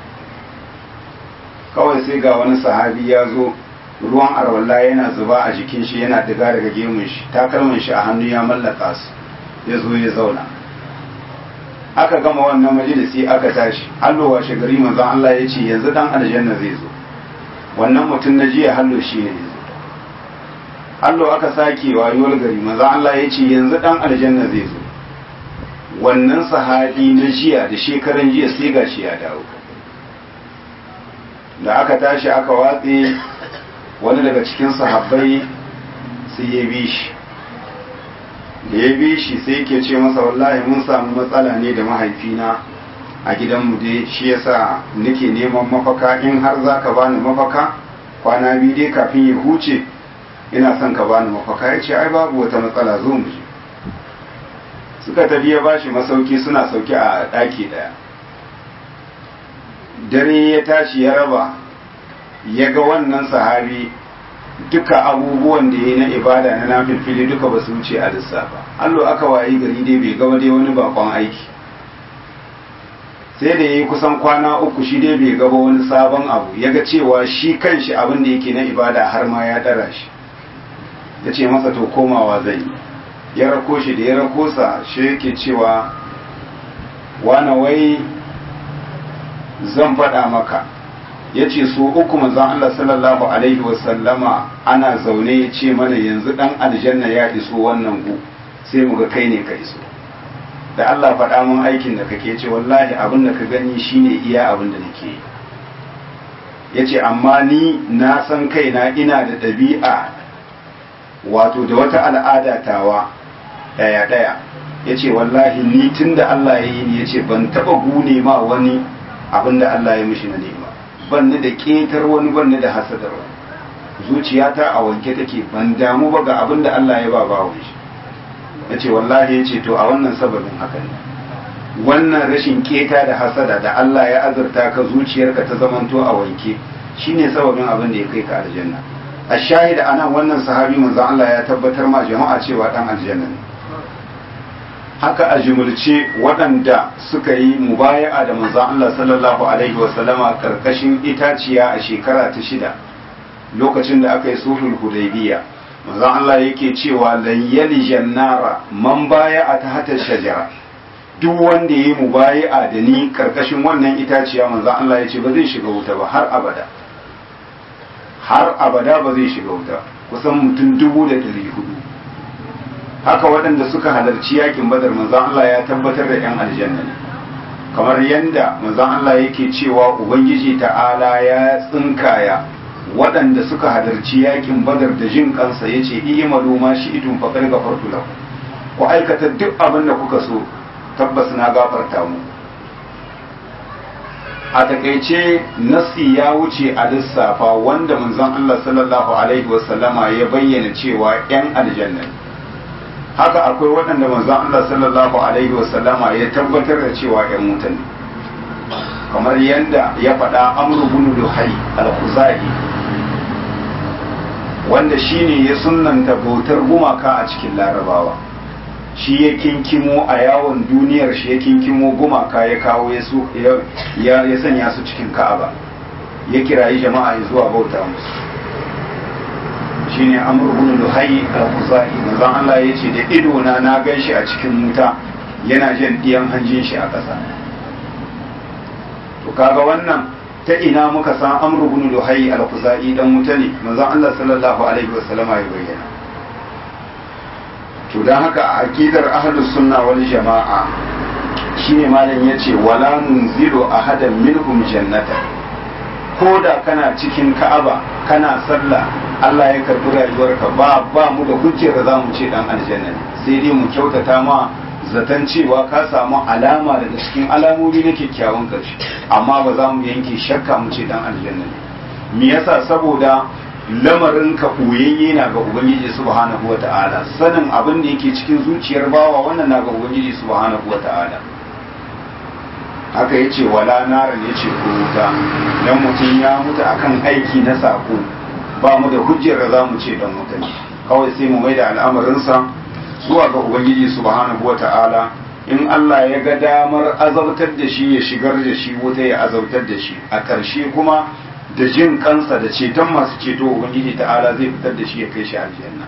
kawai sai ga wani sahabi ya zo ruwan arwalla yana zuba a jikin shi yana diga daga gemun shi takalmin shi a hannu ya mallaka su ya zo ya zauna aka gama wannan majalisi aka tashi hallo washe gari manzon Allah ya ce yanzu dan aljanna zai zo wannan mutum na jiya hallo shi ne zo hallo aka sake wayuwar gari manzon Allah ya ce yanzu dan aljanna zai zo wannan sahabi na jiya da shekaran jiya sai gashi ya dawo da aka tashi aka watse wani daga cikin sahabbai sai ya bi shi da ya bi shi sai yake ce masa wallahi mun samu matsala ne da mahaifina a gidanmu dai shi yasa nake neman mafaka in har za ka bani mafaka kwana biyu dai kafin ya huce ina son ka bani mafaka ya ce ai babu wata matsala zo mu je suka tafi ya bashi masauki suna sauki a ɗaki ɗaya dare ya tashi ya raba ya ga wannan sahabi duka abubuwan da ya na ibada na nafilfili duka ba su wuce a lissafa allo aka wayi gari dai bai gaba dai wani bakon aiki sai da ya yi kusan kwana uku shi dai bai gaba wani sabon abu ya ga cewa shi kanshi abin da yake na ibada har ma ya dara shi ya ce masa to komawa zai ya rako shi da ya rako sa shi yake cewa wana wai zan faɗa maka ya ce su uku manzan Allah sallallahu Alaihi wasallama ana zaune ya ce mana yanzu ɗan aljanna ya iso wannan gu sai mu ga kai ne ka iso da Allah faɗa mun aikin da kake ce wallahi abin da ka gani shine iya abin da nake yi ya ce amma ni na san kaina ina da ɗabi'a wato da wata al'ada tawa ɗaya-ɗaya ya ce wallahi ni tun da Allah ya yi ni ya ce ban taɓa gune ma wani abin da Allah ya mishi na nema ban ni da ƙetar wani ban ni da hasadar wani zuciyata a wanke take ban damu ba ga abin da Allah ya ba ba shi ya ce wallahi ya ce to a wannan sababin haka ne wannan rashin keta da hasada da Allah ya azurta ka zuciyarka ta zamanto a wanke shine sababin abin da ya kai ka aljanna a shahida anan wannan sahabi manzon Allah ya tabbatar ma jama'a cewa dan aljanna ne haka a jumulce waɗanda suka yi mubaya'a da manzon Allah sallallahu alaihi wasallama karkashin itaciya a shekara ta shida lokacin da aka yi sulhul hudaybiya manzon Allah yake cewa lan yalijan nara man baya'a ta hata shajara duk wanda ya yi mubayi'a da ni karkashin wannan itaciya manzan Allah ya ce ba zai shiga wuta ba har abada har abada ba zai shiga wuta kusan mutum dubu da ɗari hudu haka waɗanda suka halarci yakin badar manzan Allah ya tabbatar da 'yan aljanna ne kamar yadda manzan Allah yake cewa ubangiji ta'ala ya tsinkaya waɗanda suka halarci yakin badar da jin kansa ya ce i'malu ma shi idun faƙar gafartu lahu ku aikata duk abin da kuka so tabbas na gafarta mu a takaice nasi ya wuce a lissafa wanda manzon Allah sallallahu alaihi wasallama ya bayyana cewa yan aljanna haka akwai waɗanda manzon Allah sallallahu alaihi wasallama ya tabbatar da cewa yan wuta ne kamar yadda ya faɗa amru bin luhai al-khuzai wanda shine ya sunnanta bautar gumaka a cikin larabawa shi ya kinkimo a yawon duniyar shi ya kinkimo gumaka ya kawo ya sanya su cikin ka'aba ya kirayi jama'a ya zuwa bauta musu shi ne amurkun luhayi al-kuzai manzon Allah ya ce da idona na gan shi a cikin wuta yana jan ɗiyan hanjin shi a ƙasa to kaga wannan ta ina muka san amurkun luhayi al-kuzai dan wuta ne manzon Allah sallallahu alaihi wasallama ya bayyana to don haka a aƙidar ahlus sunna wal jama'a shine malam yace wala nunzilu ahadan minhum jannata ko da kana cikin ka'aba kana sallah Allah ya karbi rayuwarka ba ba mu da hujjar da zamu ce dan aljanna ne sai dai mu kyautata ma zaton cewa ka samu alama daga cikin alamomi na kyakkyawan karshe amma ba za mu yanke shakka mu ce dan aljanna ne me yasa saboda lamarin ka koyayye na ga ubangiji subhanahu wata'ala sanin abin da yake cikin zuciyar bawa wannan na ga ubangiji subhanahu wata'ala haka yace wala naran yace ko wuta dan mutum ya mutu akan aiki na sako ba mu da hujjar da zamu ce dan wuta ne kawai sai mu maida al'amarinsa zuwa ga ubangiji subhanahu wata'ala in Allah ya ga damar azabtar da shi ya shigar da shi wuta ya azabtar da shi a ƙarshe kuma da jin kansa da ceton masu ceto ubangiji ta'ala zai fitar da shi ya kai shi aljanna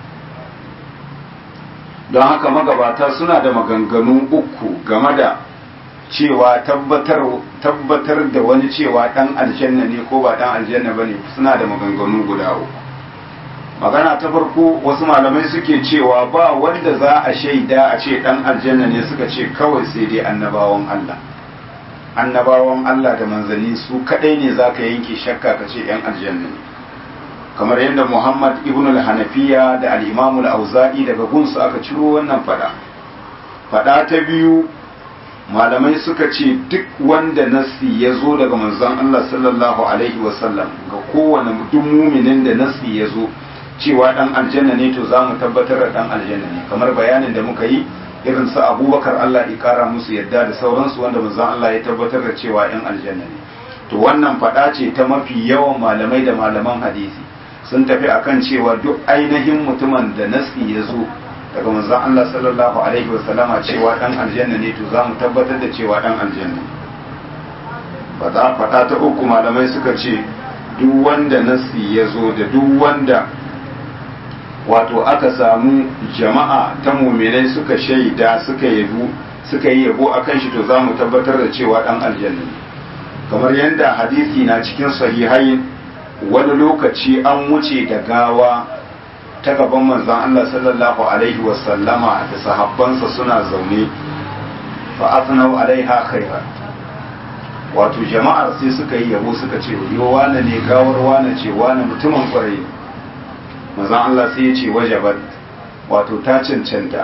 don haka magabata suna da maganganu uku game da cewa tabbatar da wani cewa dan aljanna ne ko ba dan aljanna bane suna da maganganu guda uku magana ta farko wasu malamai suke cewa ba wanda za a shaida a ce dan aljanna ne suka ce kawai sai dai annabawan Allah annabawan Allah da manzanni su kadai ne zaka yanke shakka ka ce yan aljanna ne kamar yadda Muhammad ibn al-Hanafiya da al-Imam al-Auza'i daga gunsu aka ciro wannan fada fada ta biyu malamai suka ce duk wanda nasi ya zo daga manzon Allah sallallahu alaihi wasallam ga kowane duk muminin da nasi ya zo cewa dan aljanna ne to za mu tabbatar da dan aljanna ne kamar bayanin da muka yi irin su abubakar Allah ya kara musu yadda da sauransu wanda manzon Allah ya tabbatar da cewa yan aljanna ne to wannan faɗa ce ta mafi yawan malamai da malaman hadisi sun tafi akan cewa duk ainihin mutumin da nasi ya zo daga manzon Allah sallallahu alaihi wasallama cewa dan aljanna ne to za mu tabbatar da cewa dan aljanna faɗa faɗa ta uku malamai suka ce duk wanda nasi ya zo da duk wanda wato aka samu jama'a ta muminai suka shaida suka yabo suka yi yabo akan shi to za mu tabbatar da cewa dan aljanna ne kamar yadda hadisi na cikin sahihai wani lokaci an wuce da gawa ta gaban manzon Allah sallallahu alaihi wasallama da sahabbansa suna zaune fa asnau alaiha khairan wato jama'ar sai suka yi yabo suka ce yo wane ne gawar wane ce wane mutumin kwarai manzon Allah sai ya ce wajabat wato ta cancanta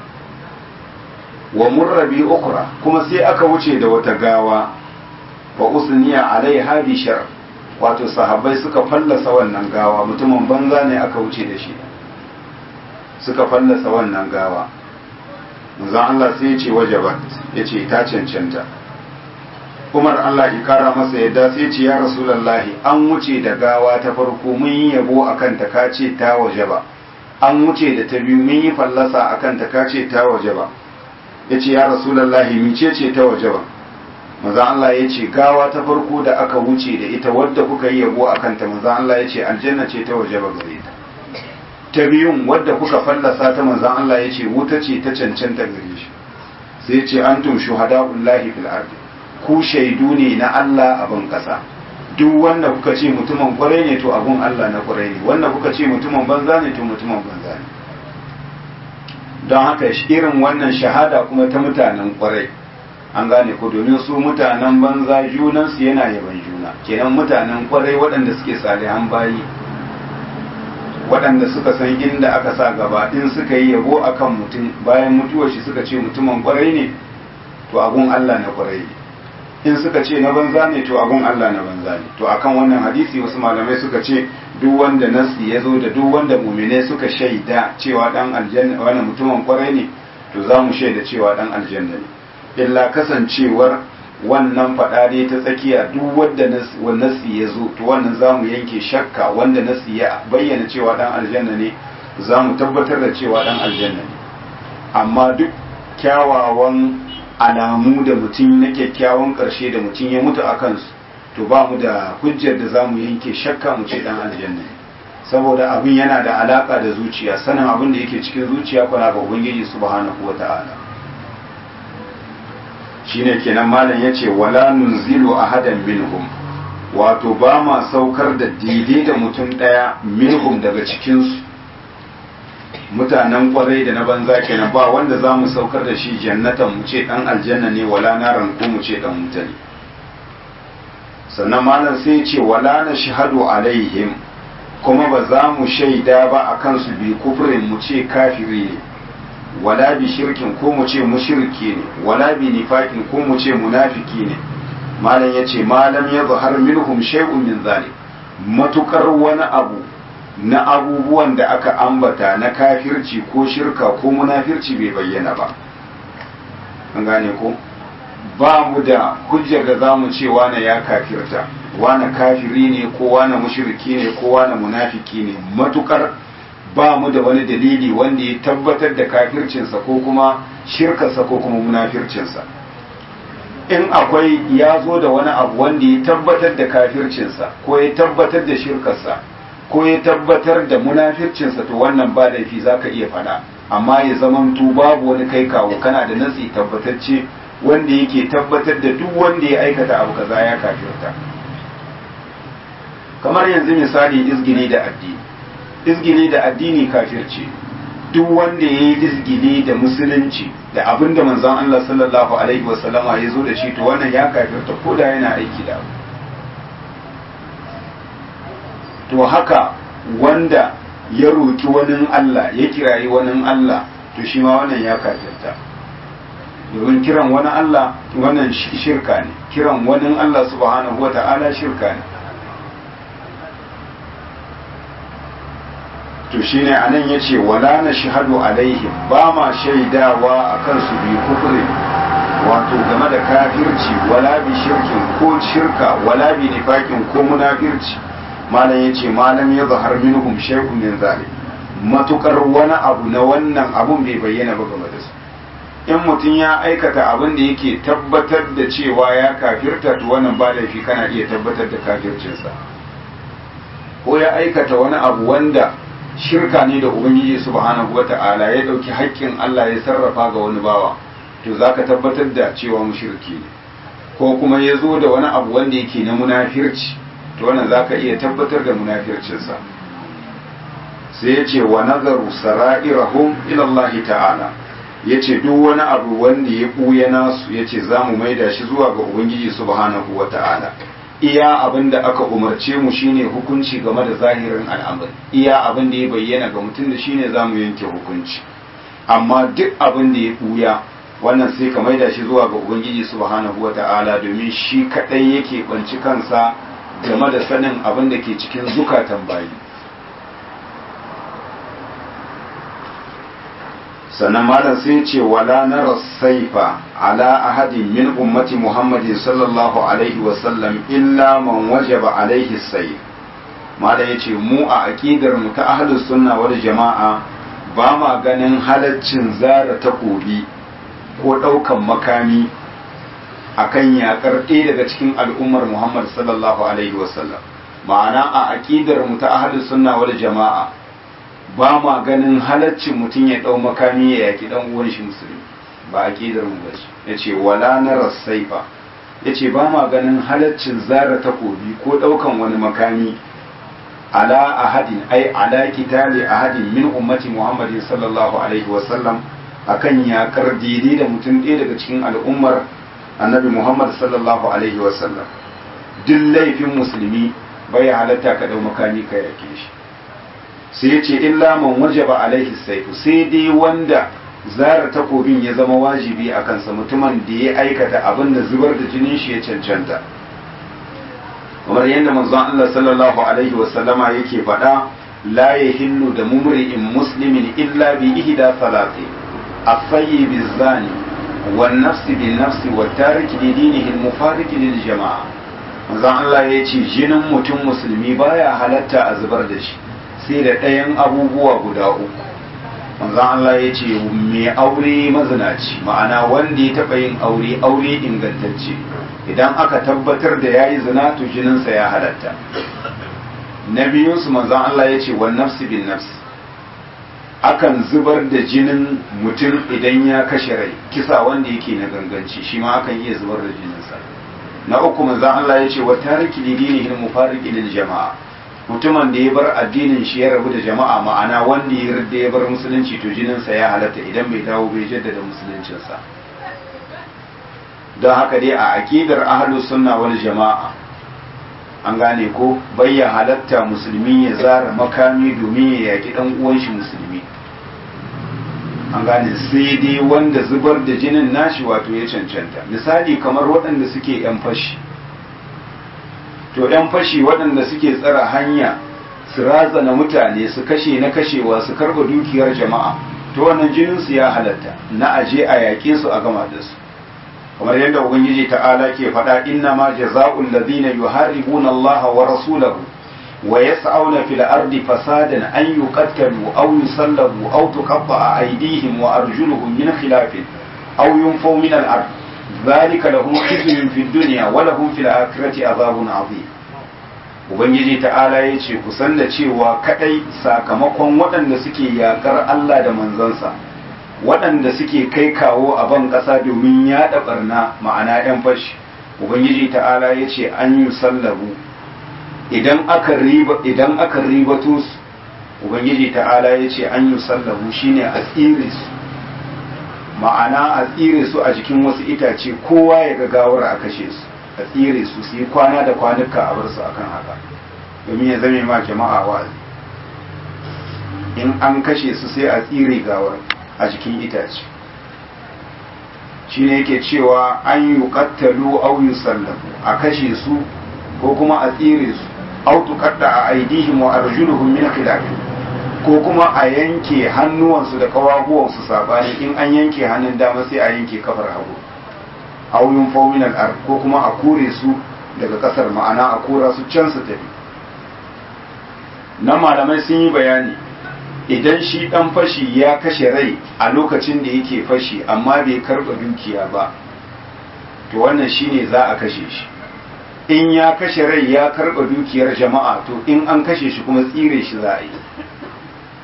wa murrabi ukra kuma sai aka wuce da wata gawa wa usniya alaiha bi shar wato sahabbai suka fallasa wannan gawa mutumin banza ne aka wuce da shi suka fallasa wannan gawa manzon Allah sai ya ce wajabat ya ce ta cancanta Umar Allah ya kara masa yadda sai ce ya Rasulullahi an wuce da gawa ta farko mun yi yabo akan ta kace ta wajaba an wuce da ta biyu mun yi fallasa akan ta kace ta wajaba yace ya Rasulullahi mice ce ta wajaba manzo Allah ya ce gawa ta farko da aka wuce da ita wadda kuka yi yabo akan ta manzo Allah ya ce aljanna ce ta wajaba gare ta ta biyun wadda kuka fallasa ta manzo Allah ya ce wuta ce ta cancanta gare shi sai ya ce antum shuhada'ullahi fil ardi ku shaidu ne na Allah a ban ƙasa duk wanda kuka ce mutumin kwarai ne to abun Allah na kwarai ne wanda kuka ce mutumin banza ne to mutumin banza ne don haka irin wannan shahada kuma ta mutanen kwarai an gane ko domin su mutanen banza junansu yana yaban juna kenan mutanen kwarai waɗanda suke salihan bayi waɗanda suka san inda aka sa gaba in suka yi yabo akan mutum bayan mutuwar shi suka ce mutumin kwarai ne to abun Allah na kwarai ne in suka ce na banza ne to abun Allah na banza ne to akan wannan hadisi wasu malamai suka ce duk wanda nasi ya zo da duk wanda mumine suka shaida cewa dan aljanna wani mutumin kwarai ne to za mu shaida cewa dan aljanna ne illa kasancewar wannan faɗa dai ta tsakiya duk wanda nasi ya zo to wannan za mu yanke shakka wanda nasi ya bayyana cewa dan aljanna ne za mu tabbatar da cewa dan aljanna ne amma duk kyawawan alamu da mutum na kyakkyawan ƙarshe da mutum ya mutu a kansu to ba mu da hujjar da za mu yanke shakka mu ce dan aljanna saboda abin yana da alaka da zuciya sanin abin da yake cikin zuciya kuna ga ubangiji subhanahu wata'ala shine kenan malam yace wala nunzilu ahadan minhum wato ba ma saukar da daidai da mutum daya minhum daga cikin su mutanen kwarai da na banza kenan ba wanda za mu saukar da shi jannatan mu ce dan aljanna ne wala naran ko mu ce dan wuta ne sannan malam sai ce wala na shahadu alaihim kuma ba za mu shaida ba a kansu bi kufrin mu ce kafiri ne wala bi shirkin ko mu ce mushriki ne wala bi nifakin ko mu ce munafiki ne malam ya ce malam ya zahar minhum shay'un min zalik matukar wani abu na abubuwan da aka ambata na kafirci ko shirka ko munafirci bai bayyana ba an gane ko ba mu da hujjar da za mu ce wane ya kafirta wane kafiri ne ko wane mushriki ne ko wane munafiki ne matukar ba mu da wani dalili wanda ya tabbatar da kafircinsa ko kuma shirkarsa ko kuma munafircinsa in akwai ya zo da wani abu wanda ya tabbatar da kafircinsa ko ya tabbatar da shirkarsa ko ya tabbatar da munafircinsa to wannan ba laifi za ka iya faɗa amma ya zamanto babu wani kai kawo kana da nasi tabbatacce wanda yake tabbatar da duk wanda ya aikata abu kaza ya kafirta kamar yanzu misali izgili da addini izgili da addini kafirci duk wanda ya yi izgili da musulunci da abin da manzon Allah sallallahu alaihi wasallama ya zo da shi to wannan ya kafirta ko da yana aiki da abu to haka wanda ya roki wani Allah ya kirayi wani Allah to shi ma wannan ya kafirta domin kiran wani Allah wannan shirka ne kiran wani Allah subhanahu wata'ala shirka ne to shine anan yace wala na shahadu alaihim ba ma shaidawa akan su bi kufri wato game da kafirci wala bi shirkin ko shirka wala bi nifakin ko munafirci malam yace malam ya zahar minhum shay'un min zalik matukar wani abu na wannan abun bai bayyana ba game da su in mutum ya aikata abin da yake tabbatar da cewa ya kafirta to wannan ba laifi kana iya tabbatar da kafircinsa ko ya aikata wani abu wanda shirka ne da ubangiji subhanahu wata'ala ya dauki haƙƙin Allah ya sarrafa ga wani bawa to zaka tabbatar da cewa mushriki ne ko kuma ya zo da wani abu wanda yake na munafirci to wannan zaka iya tabbatar da munafircinsa sai ya ce wa nazaru sara'irahum ila Allah ta'ala ya ce duk wani abu wanda ya ɓuya nasu ya ce za mu maida shi zuwa ga ubangiji subhanahu wa ta'ala iya abin da aka umarce mu shine hukunci game da zahirin al'amari iya abin da ya bayyana ga mutum da shine za mu yanke hukunci amma duk abin da ya ɓuya wannan sai ka maida shi zuwa ga ubangiji subhanahu wa ta'ala domin shi kaɗai yake ɓanci kansa game da sanin abin da ke cikin zukatan bayi sannan malam sai ce wala nara saifa ala ahadin min ummati muhammadin sallallahu alaihi wasallam illa man wajaba alaihi saif malam ya ce mu a aƙidar mu ta ahlus sunna wal jama'a ba ma ganin halaccin zara takobi ko ɗaukan makami akan yakar ɗaya daga cikin al'ummar muhammad sallallahu alaihi wasallam ma'ana a aƙidar mu ta ahlus sunna wal jama'a ba ma ganin halaccin mutum ya ɗau makami ya yaki ɗan uwan shi musulmi ba a ƙidar mu bace ya ce wala na rassaifa ya ce ba ma ganin halaccin zara takobi ko ɗaukan wani makami ala ahadin ai ala kitali ahadin min ummati muhammadin sallallahu alaihi wasallam akan yakar daidai da mutum ɗaya daga cikin al'ummar annabi muhammad sallallahu alaihi wasallam duk laifin musulmi bai halatta ka ɗau makami ka yake shi sai ya ce illa man wajaba alaihi saifu sai dai wanda zara takobin ya zama wajibi a kansa mutumin da ya aikata abin da zubar da jinin shi ya cancanta kamar yadda manzon Allah sallallahu alaihi wasallama yake faɗa la yahillu da mumri'in muslimin illa bi ihda salati afayyi bizani wan nafsi bin nafsi wa tariki li dinihi al-mufariq lil jama'a manzon Allah ya ce jinin mutum musulmi baya halatta a zubar da shi sai da ɗayan abubuwa guda uku manzan Allah ya ce mai aure mazinaci ma'ana wanda ya taɓa yin aure aure ingantacce idan aka tabbatar da ya yi zina to jininsa ya halatta na biyunsu manzan Allah ya ce wan nafsi bin nafsi akan zubar da jinin mutum idan ya kashe rai kisa wanda yake na ganganci shi ma akan iya zubar da jininsa na uku manzan Allah ya ce wa tariki lidinihi mufarriqi lil jama'a mutumin da ya bar addinin shi ya rabu da jama'a ma'ana wanda ya yarda ya bar musulunci to jininsa ya halatta idan bai dawo bai jaddada musuluncinsa don haka dai a aqidar ahlus sunna wal jama'a an gane ko bayya halatta musulmi ya zara makami domin ya yaki dan uwan shi musulmi an gane sai dai wanda zubar da jinin nashi wato ya cancanta misali kamar waɗanda suke yan fashi to yan fashi waɗanda suke tsara hanya su razana mutane su kashe na kashewa su karba dukiyar jama'a to wannan jininsu ya halatta na aje a yaƙe su a gama da su kamar yadda ubangiji ta'ala ke faɗa inna ma jaza'ul ladina yuharibuna Allah wa rasulahu wa yas'auna fil ardi fasadan an yuqattalu aw yusallabu aw tuqatta'a aydihim wa arjuluhum min khilafin aw yunfaw min al ard ذلك لهم خزي في الدنيا ولهم في الآخرة عذاب عظيم Ubangiji ta'ala ya ce kusan da cewa kadai sakamakon waɗanda suke yakar Allah da manzansa waɗanda suke kai kawo a ban ƙasa domin yaɗa ɓarna ma'ana 'yan fashi Ubangiji ta'ala ya ce an yi sallabu idan aka riba idan aka ribato su Ubangiji ta'ala ya ce an yi sallabu shine a tsire su ma'ana a tsire su a jikin wasu itace kowa ya ga gawar a kashe su a tsire su su yi kwana da kwanuka a bar su akan haka domin ya zame ma jama'a wa'azi in an kashe su sai a tsire gawar a jikin itace shine yake cewa an yi kattalu au yusallamu a kashe su ko kuma a tsire su au tuqatta a aidihim wa arjuluhum min khilafin ko kuma a yanke hannuwansu da kawahuwansu sabani in an yanke hannun dama sai a yanke kafar hagu auyun fominal ar ko kuma a kore su daga kasar ma'ana a kora su can su tafi na malamai sun yi bayani idan shi dan fashi ya kashe rai a lokacin da yake fashi amma bai karba dukiya ba to wannan shine za a kashe shi in ya kashe rai ya karba dukiyar jama'a to in an kashe shi kuma tsire shi za a yi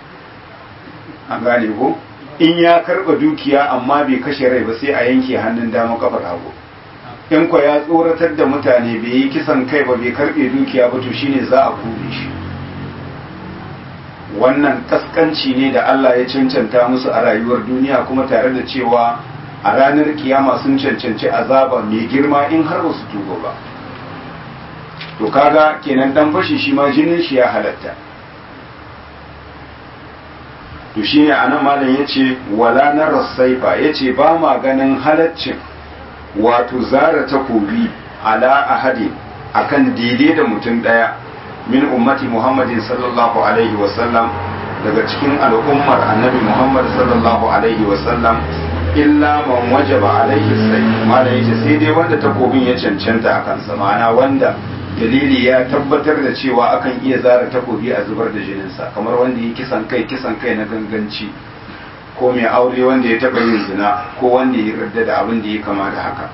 an gane ko in ya karba dukiya amma bai kashe rai ba sai a yanke hannun dama kafar hagu in ko ya tsoratar da mutane bai yi kisan kai ba bai karbe dukiya ba to shine za a kure shi wannan kaskanci ne da Allah ya cancanta musu a rayuwar duniya kuma tare da cewa a ranar kiyama sun cancanci azaba mai girma in har ba su tuba ba to kaga kenan dan fashi shi ma jinin shi ya halatta to shi ne anan malam ya ce wala na rasaifa ya ce ba ma ganin halaccin wato zara takobi ala ahadi akan daidai da mutum daya min ummati muhammadin sallallahu alaihi wasallam daga cikin al'ummar annabi muhammad sallallahu alaihi wasallam illa man wajaba alaihi sai malam ya ce sai dai wanda takobin ya cancanta a kansa ma'ana wanda dalili ya tabbatar da cewa akan iya zara takobi a zubar da jininsa kamar wanda ya kisan kai kisan kai na ganganci ko mai aure wanda ya taba yin zina ko wanda ya yarda da abin da ya kama da haka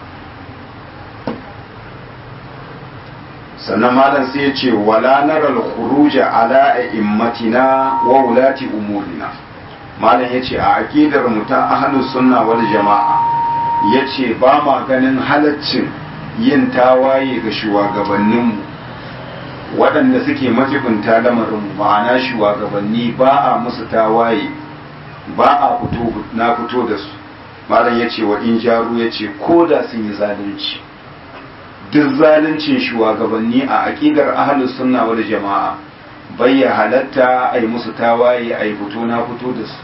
sannan malam sai ya ce wala naral khuruja ala a'immatina wa wulati umurina malam ya ce a aqidar mu ta ahlus sunna wal jama'a yace ba ma ganin halaccin yin tawaye ga shugabanninmu waɗanda suke majibinta lamarinmu ma'ana shugabanni ba a musu tawaye ba a fito na fito da su malam ya ce wa in jaru ya ce ko da sun yi zalunci duk zaluncin shugabanni a aƙidar ahalus sunna wal jama'a bai ya halatta a yi musu tawaye a yi fito na fito da su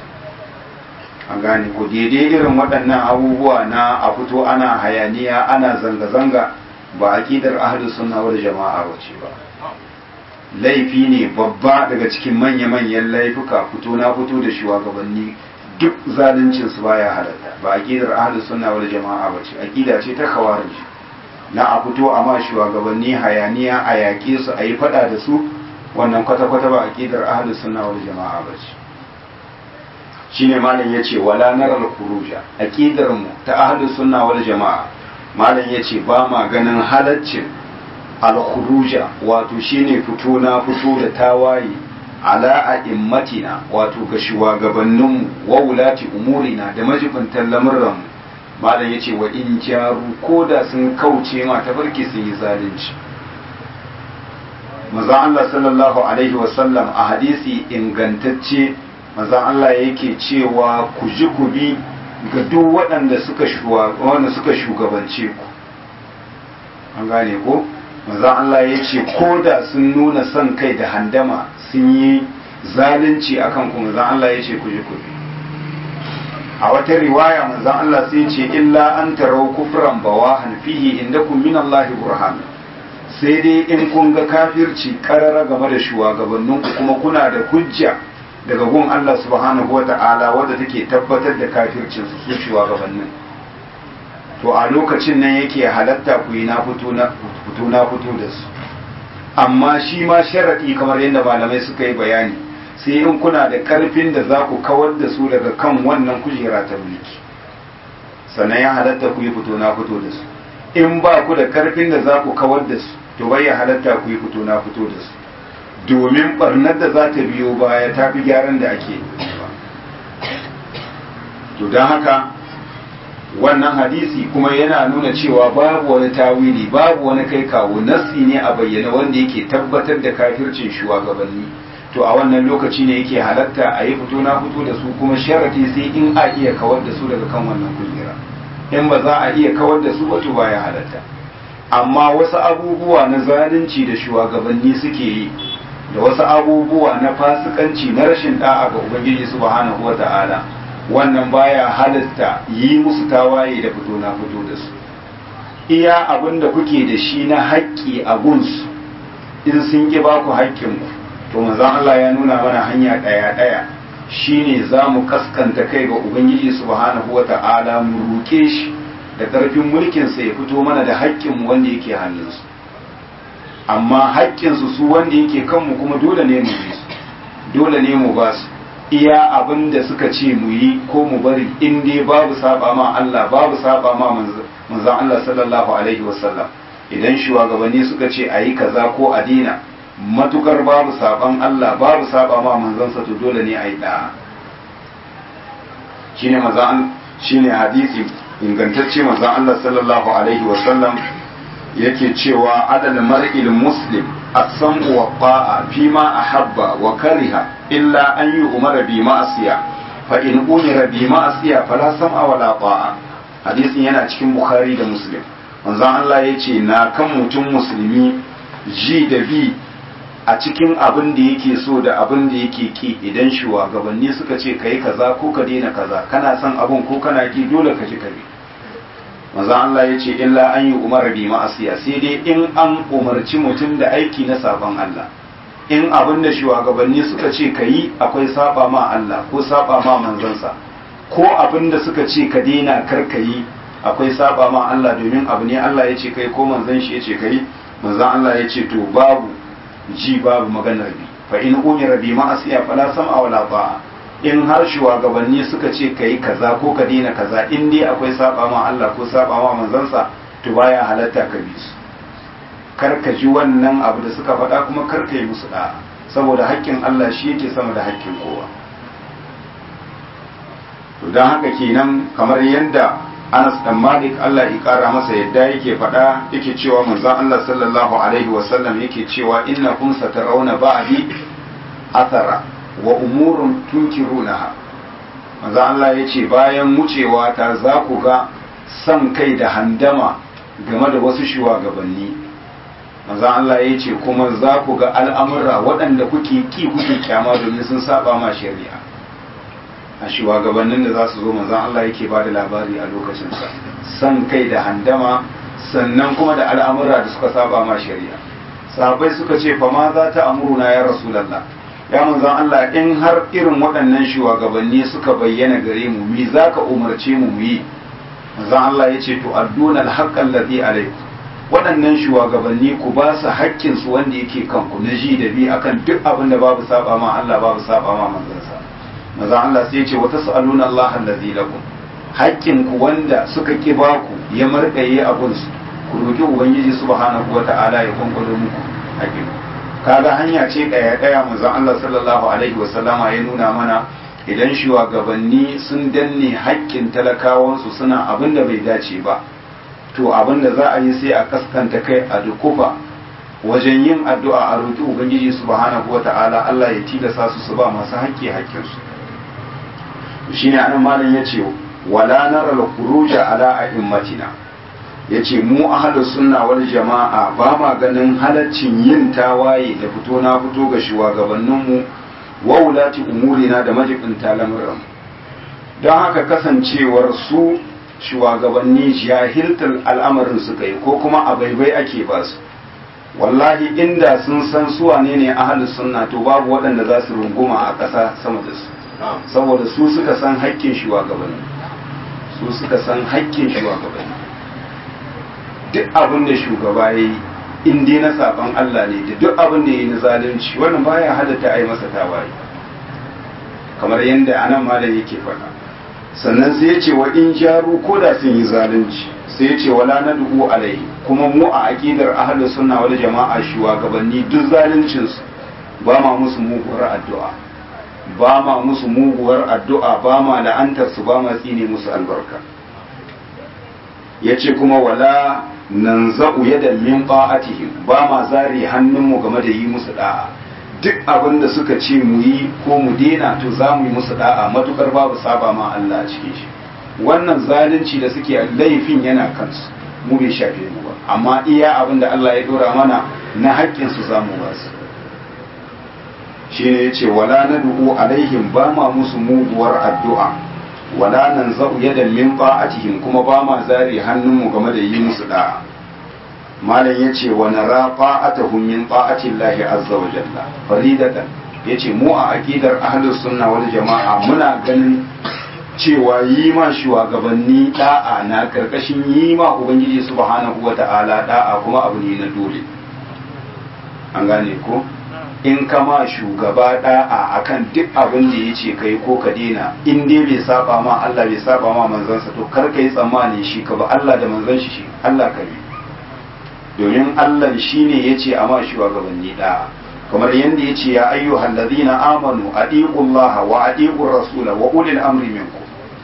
an gane ko daidai irin waɗannan abubuwa na a fito ana hayaniya ana zanga-zanga ba aƙidar ahalus sunna wal jama'a wace ba laifi ne babba daga cikin manya-manyan laifuka fito na fito da shugabanni duk zaluncin su baya halatta ba aqidar ahlus sunna wal jama'a bace aqida ce ta khawarij na a fito a ma shugabanni hayaniya a yaƙe su a yi fada da su wannan kwata-kwata ba aqidar ahlus sunna wal jama'a bace shine malam yace wala naral khuruja aqidar mu ta ahlus sunna wal jama'a malam yace ba ma ganin halaccin al-khuruja wato shine fito na fito da tawaye ala a'immatina wato ga shugabanninmu wa wulati umurina da majibintan lamurran malam yace wa in jaru koda sun kauce ma tafarki sun yi zalunci manzon Allah sallallahu alaihi wasallam a hadisi ingantacce manzon Allah yake cewa ku ji ku bi ga duk waɗanda suka suka shugabance ku an gane ko manzon Allah ya ce ko da sun nuna son kai da handama sun yi zalunci akan ku manzon Allah ya ce ku ji ku bi a wata riwaya manzon Allah sai ce illa an tarau kufran bawahan fihi indakum min Allah burhan sai dai in kun ga kafirci karara game da shugabannin ku kuma kuna da hujja daga gun Allah subhanahu wata'ala wadda take tabbatar da kafircin su su shugabannin to a lokacin nan yake halatta ku yi na fito na fito da su amma shi ma sharaɗi kamar yadda malamai suka yi bayani sai in kuna da ƙarfin da za ku kawar da su daga kan wannan kujera ta mulki sannan ya halatta ku yi fito na fito da su in ba ku da ƙarfin da za ku kawar da su to bai ya halatta ku yi fito na fito da su domin barnar da za ta biyo baya ta fi gyaran da ake to don haka wannan hadisi kuma yana nuna cewa babu wani tawili babu wani kai kawo nassi ne a bayyana wanda yake tabbatar da kafircin shugabanni to a wannan lokaci ne yake halatta a yi fito na fito da su kuma sharati sai in a iya kawar da su daga kan wannan kujera in ba za a iya kawar da su ba to baya halatta amma wasu abubuwa na zalunci da shugabanni suke yi da wasu abubuwa na fasikanci na rashin da'a ga ubangiji subhanahu wata'ala wannan baya halatta yi musu tawaye da fito na fito da su iya abin da kuke da shi na haƙƙi a gunsu in sun ƙi ba ku haƙƙinku to manzon Allah ya nuna mana hanya ɗaya ɗaya shine za mu kaskanta kai ga ubangiji subhanahu wa ta'ala mu roƙe shi da ƙarfin mulkinsa ya fito mana da haƙƙinmu wanda yake hannunsu amma haƙƙinsu su wanda yake kanmu kuma dole ne mu bi su dole ne mu ba su iya abin da suka ce mu yi ko mu bari in dai babu saba ma Allah babu saba ma manzon Allah sallallahu alaihi wasallam idan shugabanni suka ce a yi kaza ko a dina matukar babu saban Allah babu saba ma manzansa to dole ne a yi da'a shine manzon shine hadisi ingantacce manzon Allah sallallahu alaihi wasallam yake cewa adal mar'il muslim as-sam'u wa ta'a fi ma ahabba wa kariha illa an yu'mara bi ma'asiya fa in umira bi ma'asiya fala sam'a wala ta'a hadisin yana cikin bukhari da muslim manzon Allah yace na kan mutum musulmi ji da bi a cikin abin da yake so da abin da yake ki idan shugabanni suka ce kai kaza ko ka daina kaza kana son abin ko kana ki dole ka ji ka bi maza Allah ya ce illa an yi umar bi ma'asiya sai dai in an umarci mutum da aiki na sabon Allah in abin da shugabanni suka ce ka yi akwai saba ma Allah ko saba ma manzansa ko abin da suka ce ka daina kar ka yi akwai saba ma Allah domin abu ne Allah ya ce kai ko manzan shi ya ce kai manzan Allah ya ce to babu ji babu maganar bi fa in umira bi ma'asiya fala sam'a wala ta'a in har shugabanni suka ce ka yi kaza ko ka daina kaza in dai akwai saba ma Allah ko saba ma manzansa to baya halatta ka bi su kar ka ji wannan abu da suka faɗa kuma kar ka yi musu da'a saboda haƙƙin Allah shi yake sama da haƙƙin kowa to don haka kenan kamar yadda Anas dan Malik Allah ya kara masa yadda yake faɗa yake cewa manzon Allah sallallahu alaihi wasallam yake cewa innakum satarawna ba'di athara wa umurun tunkirunaha manzo Allah ya ce bayan wucewa ta za ku ga san kai da handama game da wasu shugabanni manzo Allah ya ce kuma za ku ga al'amura waɗanda kuke ki kuke kyama domin sun saba ma shari'a a shugabannin da za su zo manzo Allah yake ba da labari a lokacin sa san kai da handama sannan kuma da al'amura da suka saba ma shari'a sahabbai suka ce fa ma za ta amuruna ya rasulullah ya manzan Allah in har irin waɗannan shugabanni suka bayyana gare mu mi za ka umarce mu mu yi manzan Allah ya ce to adduna alhaqqan ladhi alaykum waɗannan shugabanni ku ba su haƙƙin su wanda yake kanku na ji da bi akan duk abin da babu saba ma Allah babu saba ma manzansa manzan Allah sai ya ce wa tas'aluna Allah alladhi lakum haƙƙin ku wanda suka ki ba ku ya markaye abun su ku roki ubangiji subhanahu wata'ala ya kwankwalo muku haƙƙin ku kaga hanya ce ɗaya ɗaya manzon Allah sallallahu alaihi wasallama ya nuna mana idan shugabanni sun danne haƙƙin talakawansu suna abin da bai dace ba to abin da za a yi sai a kaskanta kai a dukufa wajen yin addu'a a roƙi ubangiji subhanahu wata'ala Allah ya tilasa su su ba masu haƙƙi haƙƙinsu shine anan malam yace wala nara al-khuruja ala a'immatina ya ce mu ahalus sunna wal jama'a ba ma ganin halaccin yin tawaye da fito na fito ga shugabanninmu wa wulati umurina da majibinta lamuran don haka kasancewar su shugabanni jahiltar al'amarin suka yi ko kuma a baibai ake ba su wallahi inda sun san su wane ne ahalus sunna to babu waɗanda za su runguma a ƙasa sama da su saboda su suka san haƙƙin shugabanni su suka san haƙƙin shugabanni duk abin da shugaba ya yi in dai na saban Allah ne da duk abin da ya yi na zalunci wannan baya halatta a yi masa tawaye kamar yadda anan malam yake faɗa sannan sai ya ce wa in jaru ko da sun yi zalunci sai ya ce wala na dubu alaihi kuma mu a aqidar ahlus sunna wal jama'a shugabanni duk zaluncin su ba ma musu muguwar addu'a ba ma musu muguwar addu'a ba ma la'antar su ba ma tsine musu albarka yace kuma wala nan za'u yadan min ba'atihim ba ma zari hannunmu game da yi musu da'a duk abin da suka ce mu yi ko mu dena to za mu yi musu da'a matukar babu saba ma Allah a cikin shi wannan zalunci da suke laifin yana kansu mu bai shafe mu ba amma iya abin da Allah ya dora mana na haƙƙin su zamu ba su shine yace wala nad'u alaihim ba ma musu muguwar addu'a wala nan za'u yadan min ta'atihim kuma ba ma zari hannunmu game da yi musu da'a malam yace wa nara ta'atuhum min ta'ati llahi azza wa jalla faridatan yace mu a aqidar ahlus sunna wal jama'a muna ganin cewa yi ma shugabanni da'a na karkashin yi ma ubangiji subhanahu wa ta'ala da'a kuma abu ne na dole an gane ko in kama shugaba da'a akan duk abin da ya ce kai ko ka dena in dai bai saba ma Allah bai saba ma manzansa to kar ka yi tsammani shi ka ba Allah da manzan shi Allah ka bi domin Allah shine ya ce a ma shugabanni da'a kamar yadda ya ce ya ayyuhal ladina amanu adiqullaha wa adiqur rasula wa ulil amri minkum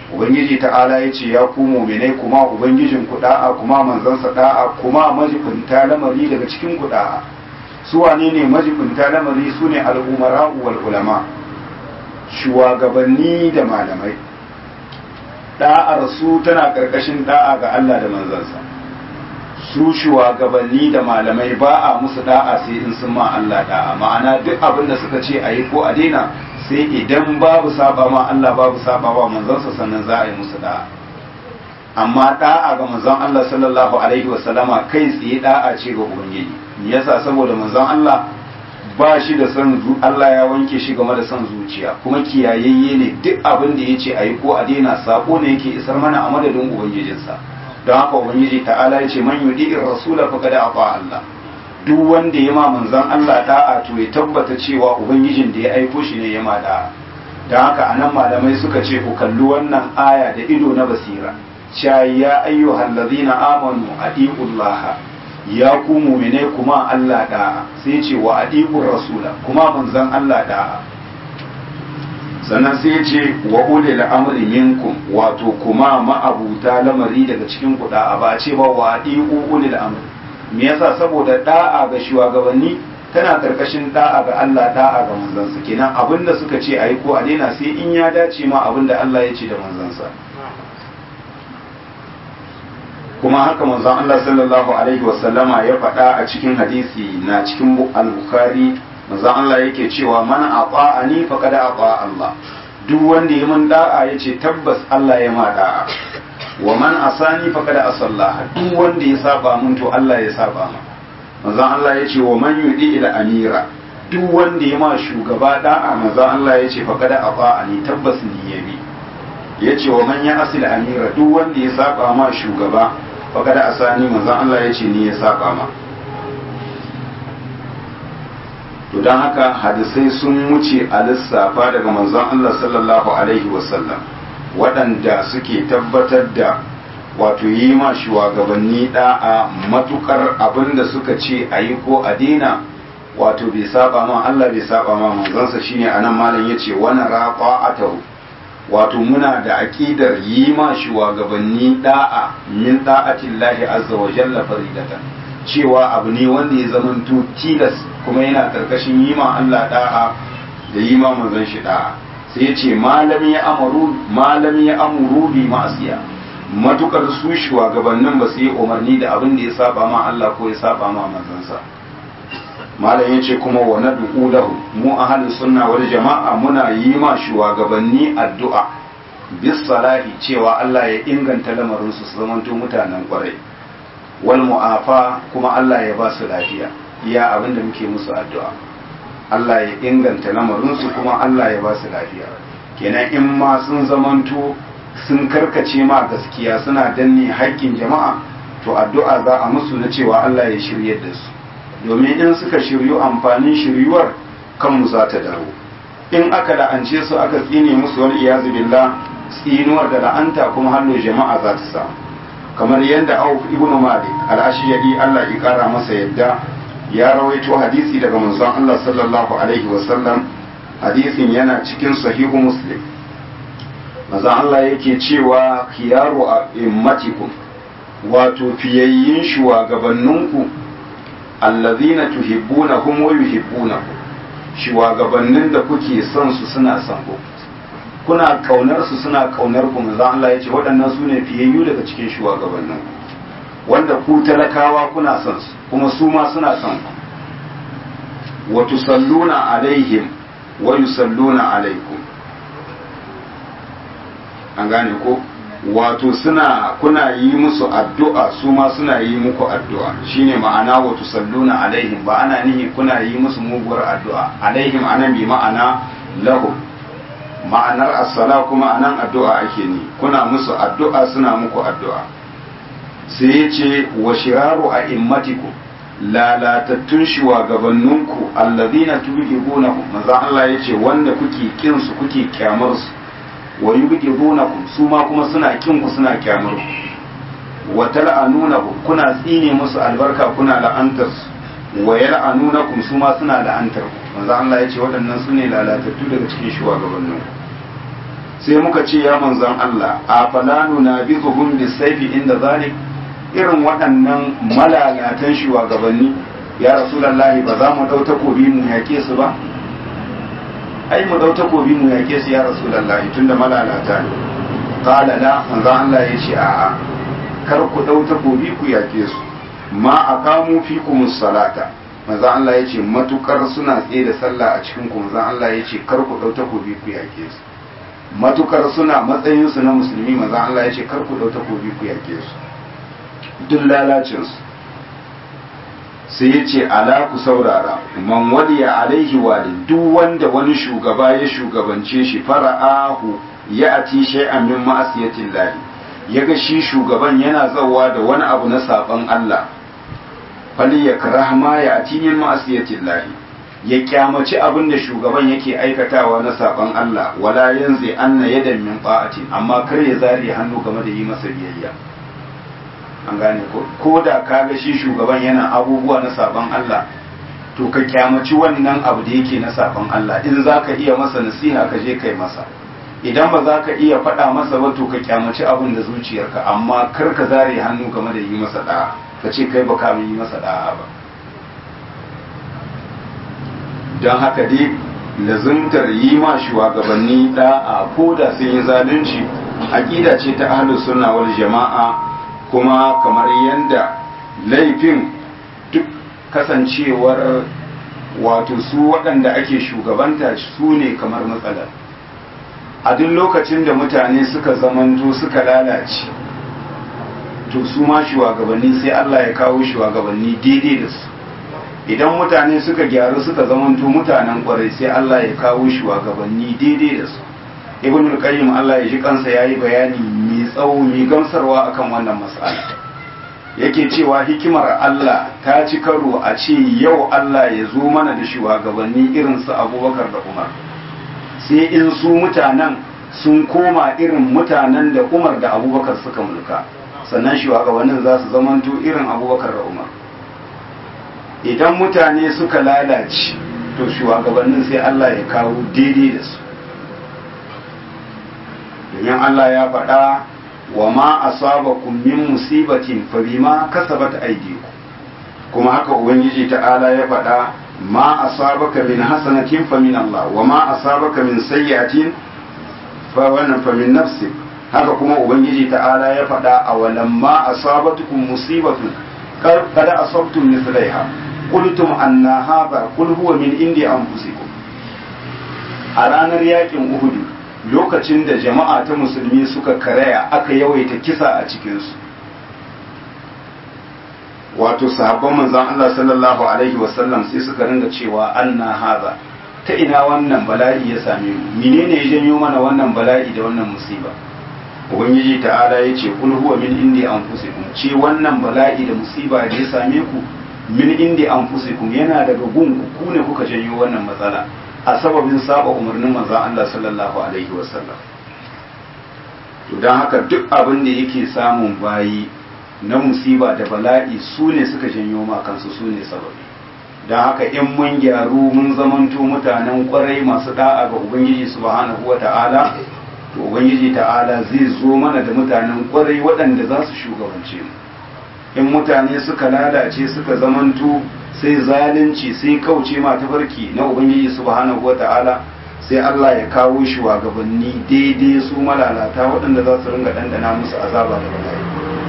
ubangiji ta'ala ya ce ya ku mu'minai kuma ubangijin ku da'a kuma manzansa da'a kuma majibinta lamari daga cikin ku da'a su wane ne majibinta lamari su ne al'umara wal ulama shugabanni da malamai da'ar su tana karkashin da'a ga Allah da manzansa su shugabanni da malamai ba a musu da'a sai in sun ma Allah da'a ma'ana duk abin da suka ce a yi ko a daina sai idan babu saba ma Allah babu saba wa manzansa sannan za a yi musu da'a amma da'a ga manzon Allah sallallahu alaihi wasallama kai tsaye da'a ce ga ubangiji yasa saboda manzon Allah ba shi da son Allah ya wanke shi game da son zuciya kuma kiyayayye ne duk abin da yace ayi ko a daina sako ne yake isar mana a madadin ubangijinsa don haka ubangiji ta'ala yace man yudi'ir rasula faqad ata Allah duk wanda ya ma manzon Allah da'a to ya tabbata cewa ubangijin da ya aiko shi ne ya ma da'a don haka anan malamai suka ce ku kalli wannan aya da ido na basira cha ya ayyuhal ladina amanu atiullaha ya ku mu'mine kuma Allah da'a sai ce wa atiur rasula kuma manzon Allah da'a sannan sai ce wa ulil amri minkum wato kuma ma'abuta lamari daga cikin ku da'a ba a ce ba wa atiu ulil amri me yasa saboda da'a ga shugabanni tana karkashin da'a ga Allah da'a ga manzansa kenan abinda suka ce ayi ko a daina sai in ya dace ma abinda Allah ya ce da manzansa kuma haka manzon Allah sallallahu alaihi wasallama ya faɗa a cikin hadisi na cikin al-Bukhari manzon Allah yake cewa man ata'ani faqad ata Allah duk wanda ya mun da'a yace tabbas Allah ya ma da'a wa man asani faqad asalla duk wanda ya saba mun to Allah ya saba ma manzon Allah yace wa man yudi ila amira duk wanda ya ma shugaba da'a manzon Allah yace faqad ata'ani tabbas ni yabi yace wa man ya asil amira duk wanda ya saba ma shugaba faqad asani manzon Allah yace ni ya saba ma to don haka hadisai sun wuce a lissafa daga manzon Allah sallallahu alaihi wasallam waɗanda suke tabbatar da wato yi ma shugabanni da'a matukar abin da suka ce a yi ko a daina wato bai saba ma Allah bai saba ma manzansa shine anan malam yace wani raqa'atahu wato muna da aqidar yi ma shugabanni da'a min da'atillahi azza wa jalla faridatan cewa abu ne wanda ya zamanto tilas kuma yana karkashin yi ma Allah da'a da yi ma manzon shi da'a sai ya ce malam ya amuru malam ya amuru bi ma'asiya matukar su shugabannin ba su yi umarni da abin da ya saba ma Allah ko ya saba ma manzansa malam ya ce kuma wa nad'u lahu mu ahlus sunna wal jama'a muna yi ma shugabanni addu'a bis salahi cewa Allah ya inganta lamarin su su zamanto mutanen kwarai wal mu'afa kuma Allah ya ba su lafiya iya abin da muke musu addu'a Allah ya inganta lamarinsu kuma Allah ya ba su lafiya kenan in ma sun zamanto sun karkace ma gaskiya suna danne haƙƙin jama'a to addu'a za a musu na cewa Allah ya shirye da su domin in suka shiryu amfanin shiryuwar kanmu za ta dawo in aka la'ance su aka tsine musu wani iyazu billah tsinuwar da la'anta kuma hannu jama'a za ta samu kamar yadda Auf ibn Malik al-Ashiyadi Allah ya kara masa yadda ya rawaito hadisi daga manzon Allah sallallahu alaihi wasallam hadisin yana cikin sahihu Muslim manzon Allah yake cewa khiyaru immatikum wato fiyayyin shugabanninku allazina tuhibbunahum wa yuhibbunakum shugabannin da kuke son su suna son ku kuna kaunar su suna kaunar ku manzo Allah ya ce waɗannan su ne fiyayyu daga cikin shugabannin wanda ku talakawa kuna son su kuma su ma suna son ku wa tusalluna alaihim wa yusalluna alaikum an gane ko wato suna kuna yi musu addu'a su ma suna yi muku addu'a shine ma'ana wa tusalluna alaihim ba ana nihi kuna yi musu muguwar addu'a alaihim anan bi ma'ana lahum ma'anar assala kuma anan addu'a ake ni kuna musu addu'a suna muku addu'a sai ya ce wa shiraru a immatiku lalatattun shugabanninku allazina tubghidunahum manzo Allah ya ce wanda kuke kin su kuke kyamar su wa yubghidunakum su ma kuma suna kin ku suna kyamar ku wa tal'anunakum kuna tsine musu albarka kuna la'antar su wa yal'anunakum su ma suna la'antar ku manzo Allah ya ce waɗannan su ne lalatattu daga cikin shugabannin sai muka ce ya manzon Allah a falanu na bi zuhun bisaifi inda zalik irin waɗannan malalatan shugabanni ya rasulallahi ba za mu ɗau takobi mu yaƙe su ba ai mu ɗau takobi mu yaƙe su ya rasulallahi tunda malalata ne qala la manzon Allah ya ce a'a kar ku ɗau takobi ku yaƙe su ma aqamu fikum salata manzon Allah ya ce matukar suna tsaye da sallah a cikin ku manzon Allah ya ce kar ku ɗau takobi ku yaƙe su matukar suna matsayin su na musulmi manzon Allah ya ce kar ku ɗau takobi ku yaƙe su duk lalacin su sai ya ce ala ku saurara man waliya alaihi wali duk wanda wani shugaba ya shugabance shi fara'ahu ya ati shay'an min ma'asiyatin lahi yaga shi shugaban yana zawa da wani abu na saban Allah fali ya karahma ya ati min ma'asiyatin lahi ya kyamaci abin da shugaban yake aikatawa na saban Allah wala yanzu anna yadan min ta'atin amma kar ya zare hannu game da yi masa biyayya an gane ko ko da kaga shi shugaban yana abubuwa na saban Allah to ka kyamaci wannan abu da yake na saban Allah in za ka iya masa nasiha ka je kai masa idan ba za ka iya faɗa masa ba to ka kyamaci abin da zuciyarka amma kar ka zare hannu game da yi masa da'a ka ce kai ba ka yi masa da'a ba don haka dai lazimtar yi ma shugabanni da'a ko da sun yi zalunci aƙida ce ta ahlus sunna wal jama'a kuma kamar yadda laifin duk kasancewar wato su waɗanda ake shugabanta su ne kamar matsalar a duk lokacin da mutane suka zamanto suka lalace to su ma shugabanni sai Allah ya kawo shugabanni daidai da su idan mutane suka gyaru suka zamanto mutanen kwarai sai Allah ya kawo shugabanni daidai da su ibn al-qayyim Allah ya ji kansa yayi bayani mai tsawo mai gamsarwa akan wannan mas'ala yake cewa hikimar Allah ta ci karo a ce yau Allah ya zo mana da shugabanni irin su Abubakar da Umar sai in su mutanen sun koma irin mutanen da Umar da Abubakar suka mulka sannan shugabannin za su zamanto irin Abubakar da Umar idan mutane suka lalace to shugabannin sai Allah ya kawo daidai da su domin Allah ya faɗa wa ma asabakum min musibatin fa bima kasabat aydikum kuma haka ubangiji ta'ala ya faɗa ma asabaka min hasanatin fa min Allah wa ma asabaka min sayyi'atin fa wannan fa min nafsik haka kuma ubangiji ta'ala ya faɗa a walamma asabatukum musibatun qad asabtum mithlaiha qultum anna hadha qul huwa min indi anfusikum a ranar yakin uhudu lokacin da jama'a ta musulmi suka karaya aka yawaita kisa a cikinsu wato sahabban manzan Allah sallallahu alaihi wasallam sai suka ringa cewa anna haza ta ina wannan bala'i ya same mu menene ya janyo mana wannan bala'i da wannan musiba ubangiji ta'ala ya ce kul huwa min indi anfusikum ce wannan bala'i da musiba da ya same ku min indi anfusikum yana daga gun ku ne kuka janyo wannan matsala a sababin saba umarnin manzan Allah sallallahu alaihi wasallam to don haka duk abin da yake samun bayi na musiba da bala'i su ne suka janyo ma kansu su ne sababi don haka in mun gyaru mun zamanto mutanen kwarai masu da'a ga ubangiji subhanahu wa ta'ala to ubangiji ta'ala zai zo mana da mutanen kwarai waɗanda za su shugabance mu in mutane suka lalace suka zamanto sai zalunci sai kauce ma tafarki na ubangiji subhanahu wata'ala sai Allah ya kawo shi wa gabanni daidai su malalata waɗanda za su ringa ɗanɗana musu azaba da bala'i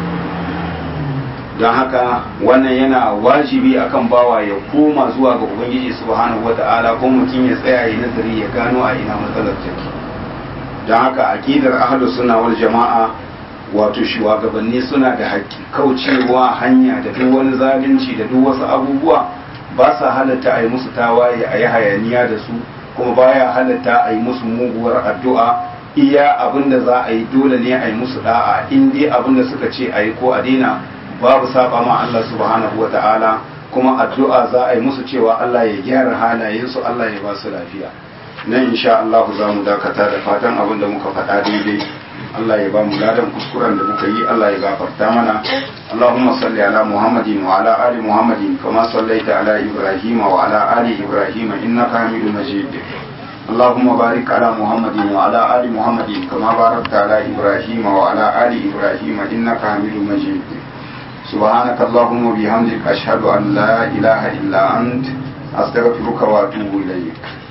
don haka wannan yana wajibi akan bawa ya koma zuwa ga ubangiji subhanahu wata'ala ko mutum ya tsaya ya nazari ya gano a ina matsalar take don haka aqidar ahlus sunna wal jama'a wato shugabanni suna da haƙƙi kaucewa hanya da duk wani zalunci da duk wasu abubuwa ba sa halatta a yi musu tawaye a yi hayaniya da su kuma baya halatta a yi musu muguwar addu'a iya abin da za a yi dole ne a yi musu da'a in dai abin da suka ce a yi ko a daina babu saba ma Allah subhanahu wa ta'ala kuma addu'a za a yi musu cewa Allah ya gyara halayensu Allah ya ba su lafiya nan insha Allah za mu dakata da fatan abin da muka faɗa daidai Allah ya ba mu ladan kuskuren da muka yi Allah ya gafarta mana Allahumma salli ala Muhammadin wa ala ali Muhammadin kama sallaita ala Ibrahim wa ala ali Ibrahim innaka Hamidum Majid اللهم بارك على محمد وعلى آل محمد كما باركت على إبراهيم وعلى آل إبراهيم إنك حميد مجيد سبحانك اللهم وبحمدك أشهد أن لا إله إلا أنت أستغفرك وأتوب إليك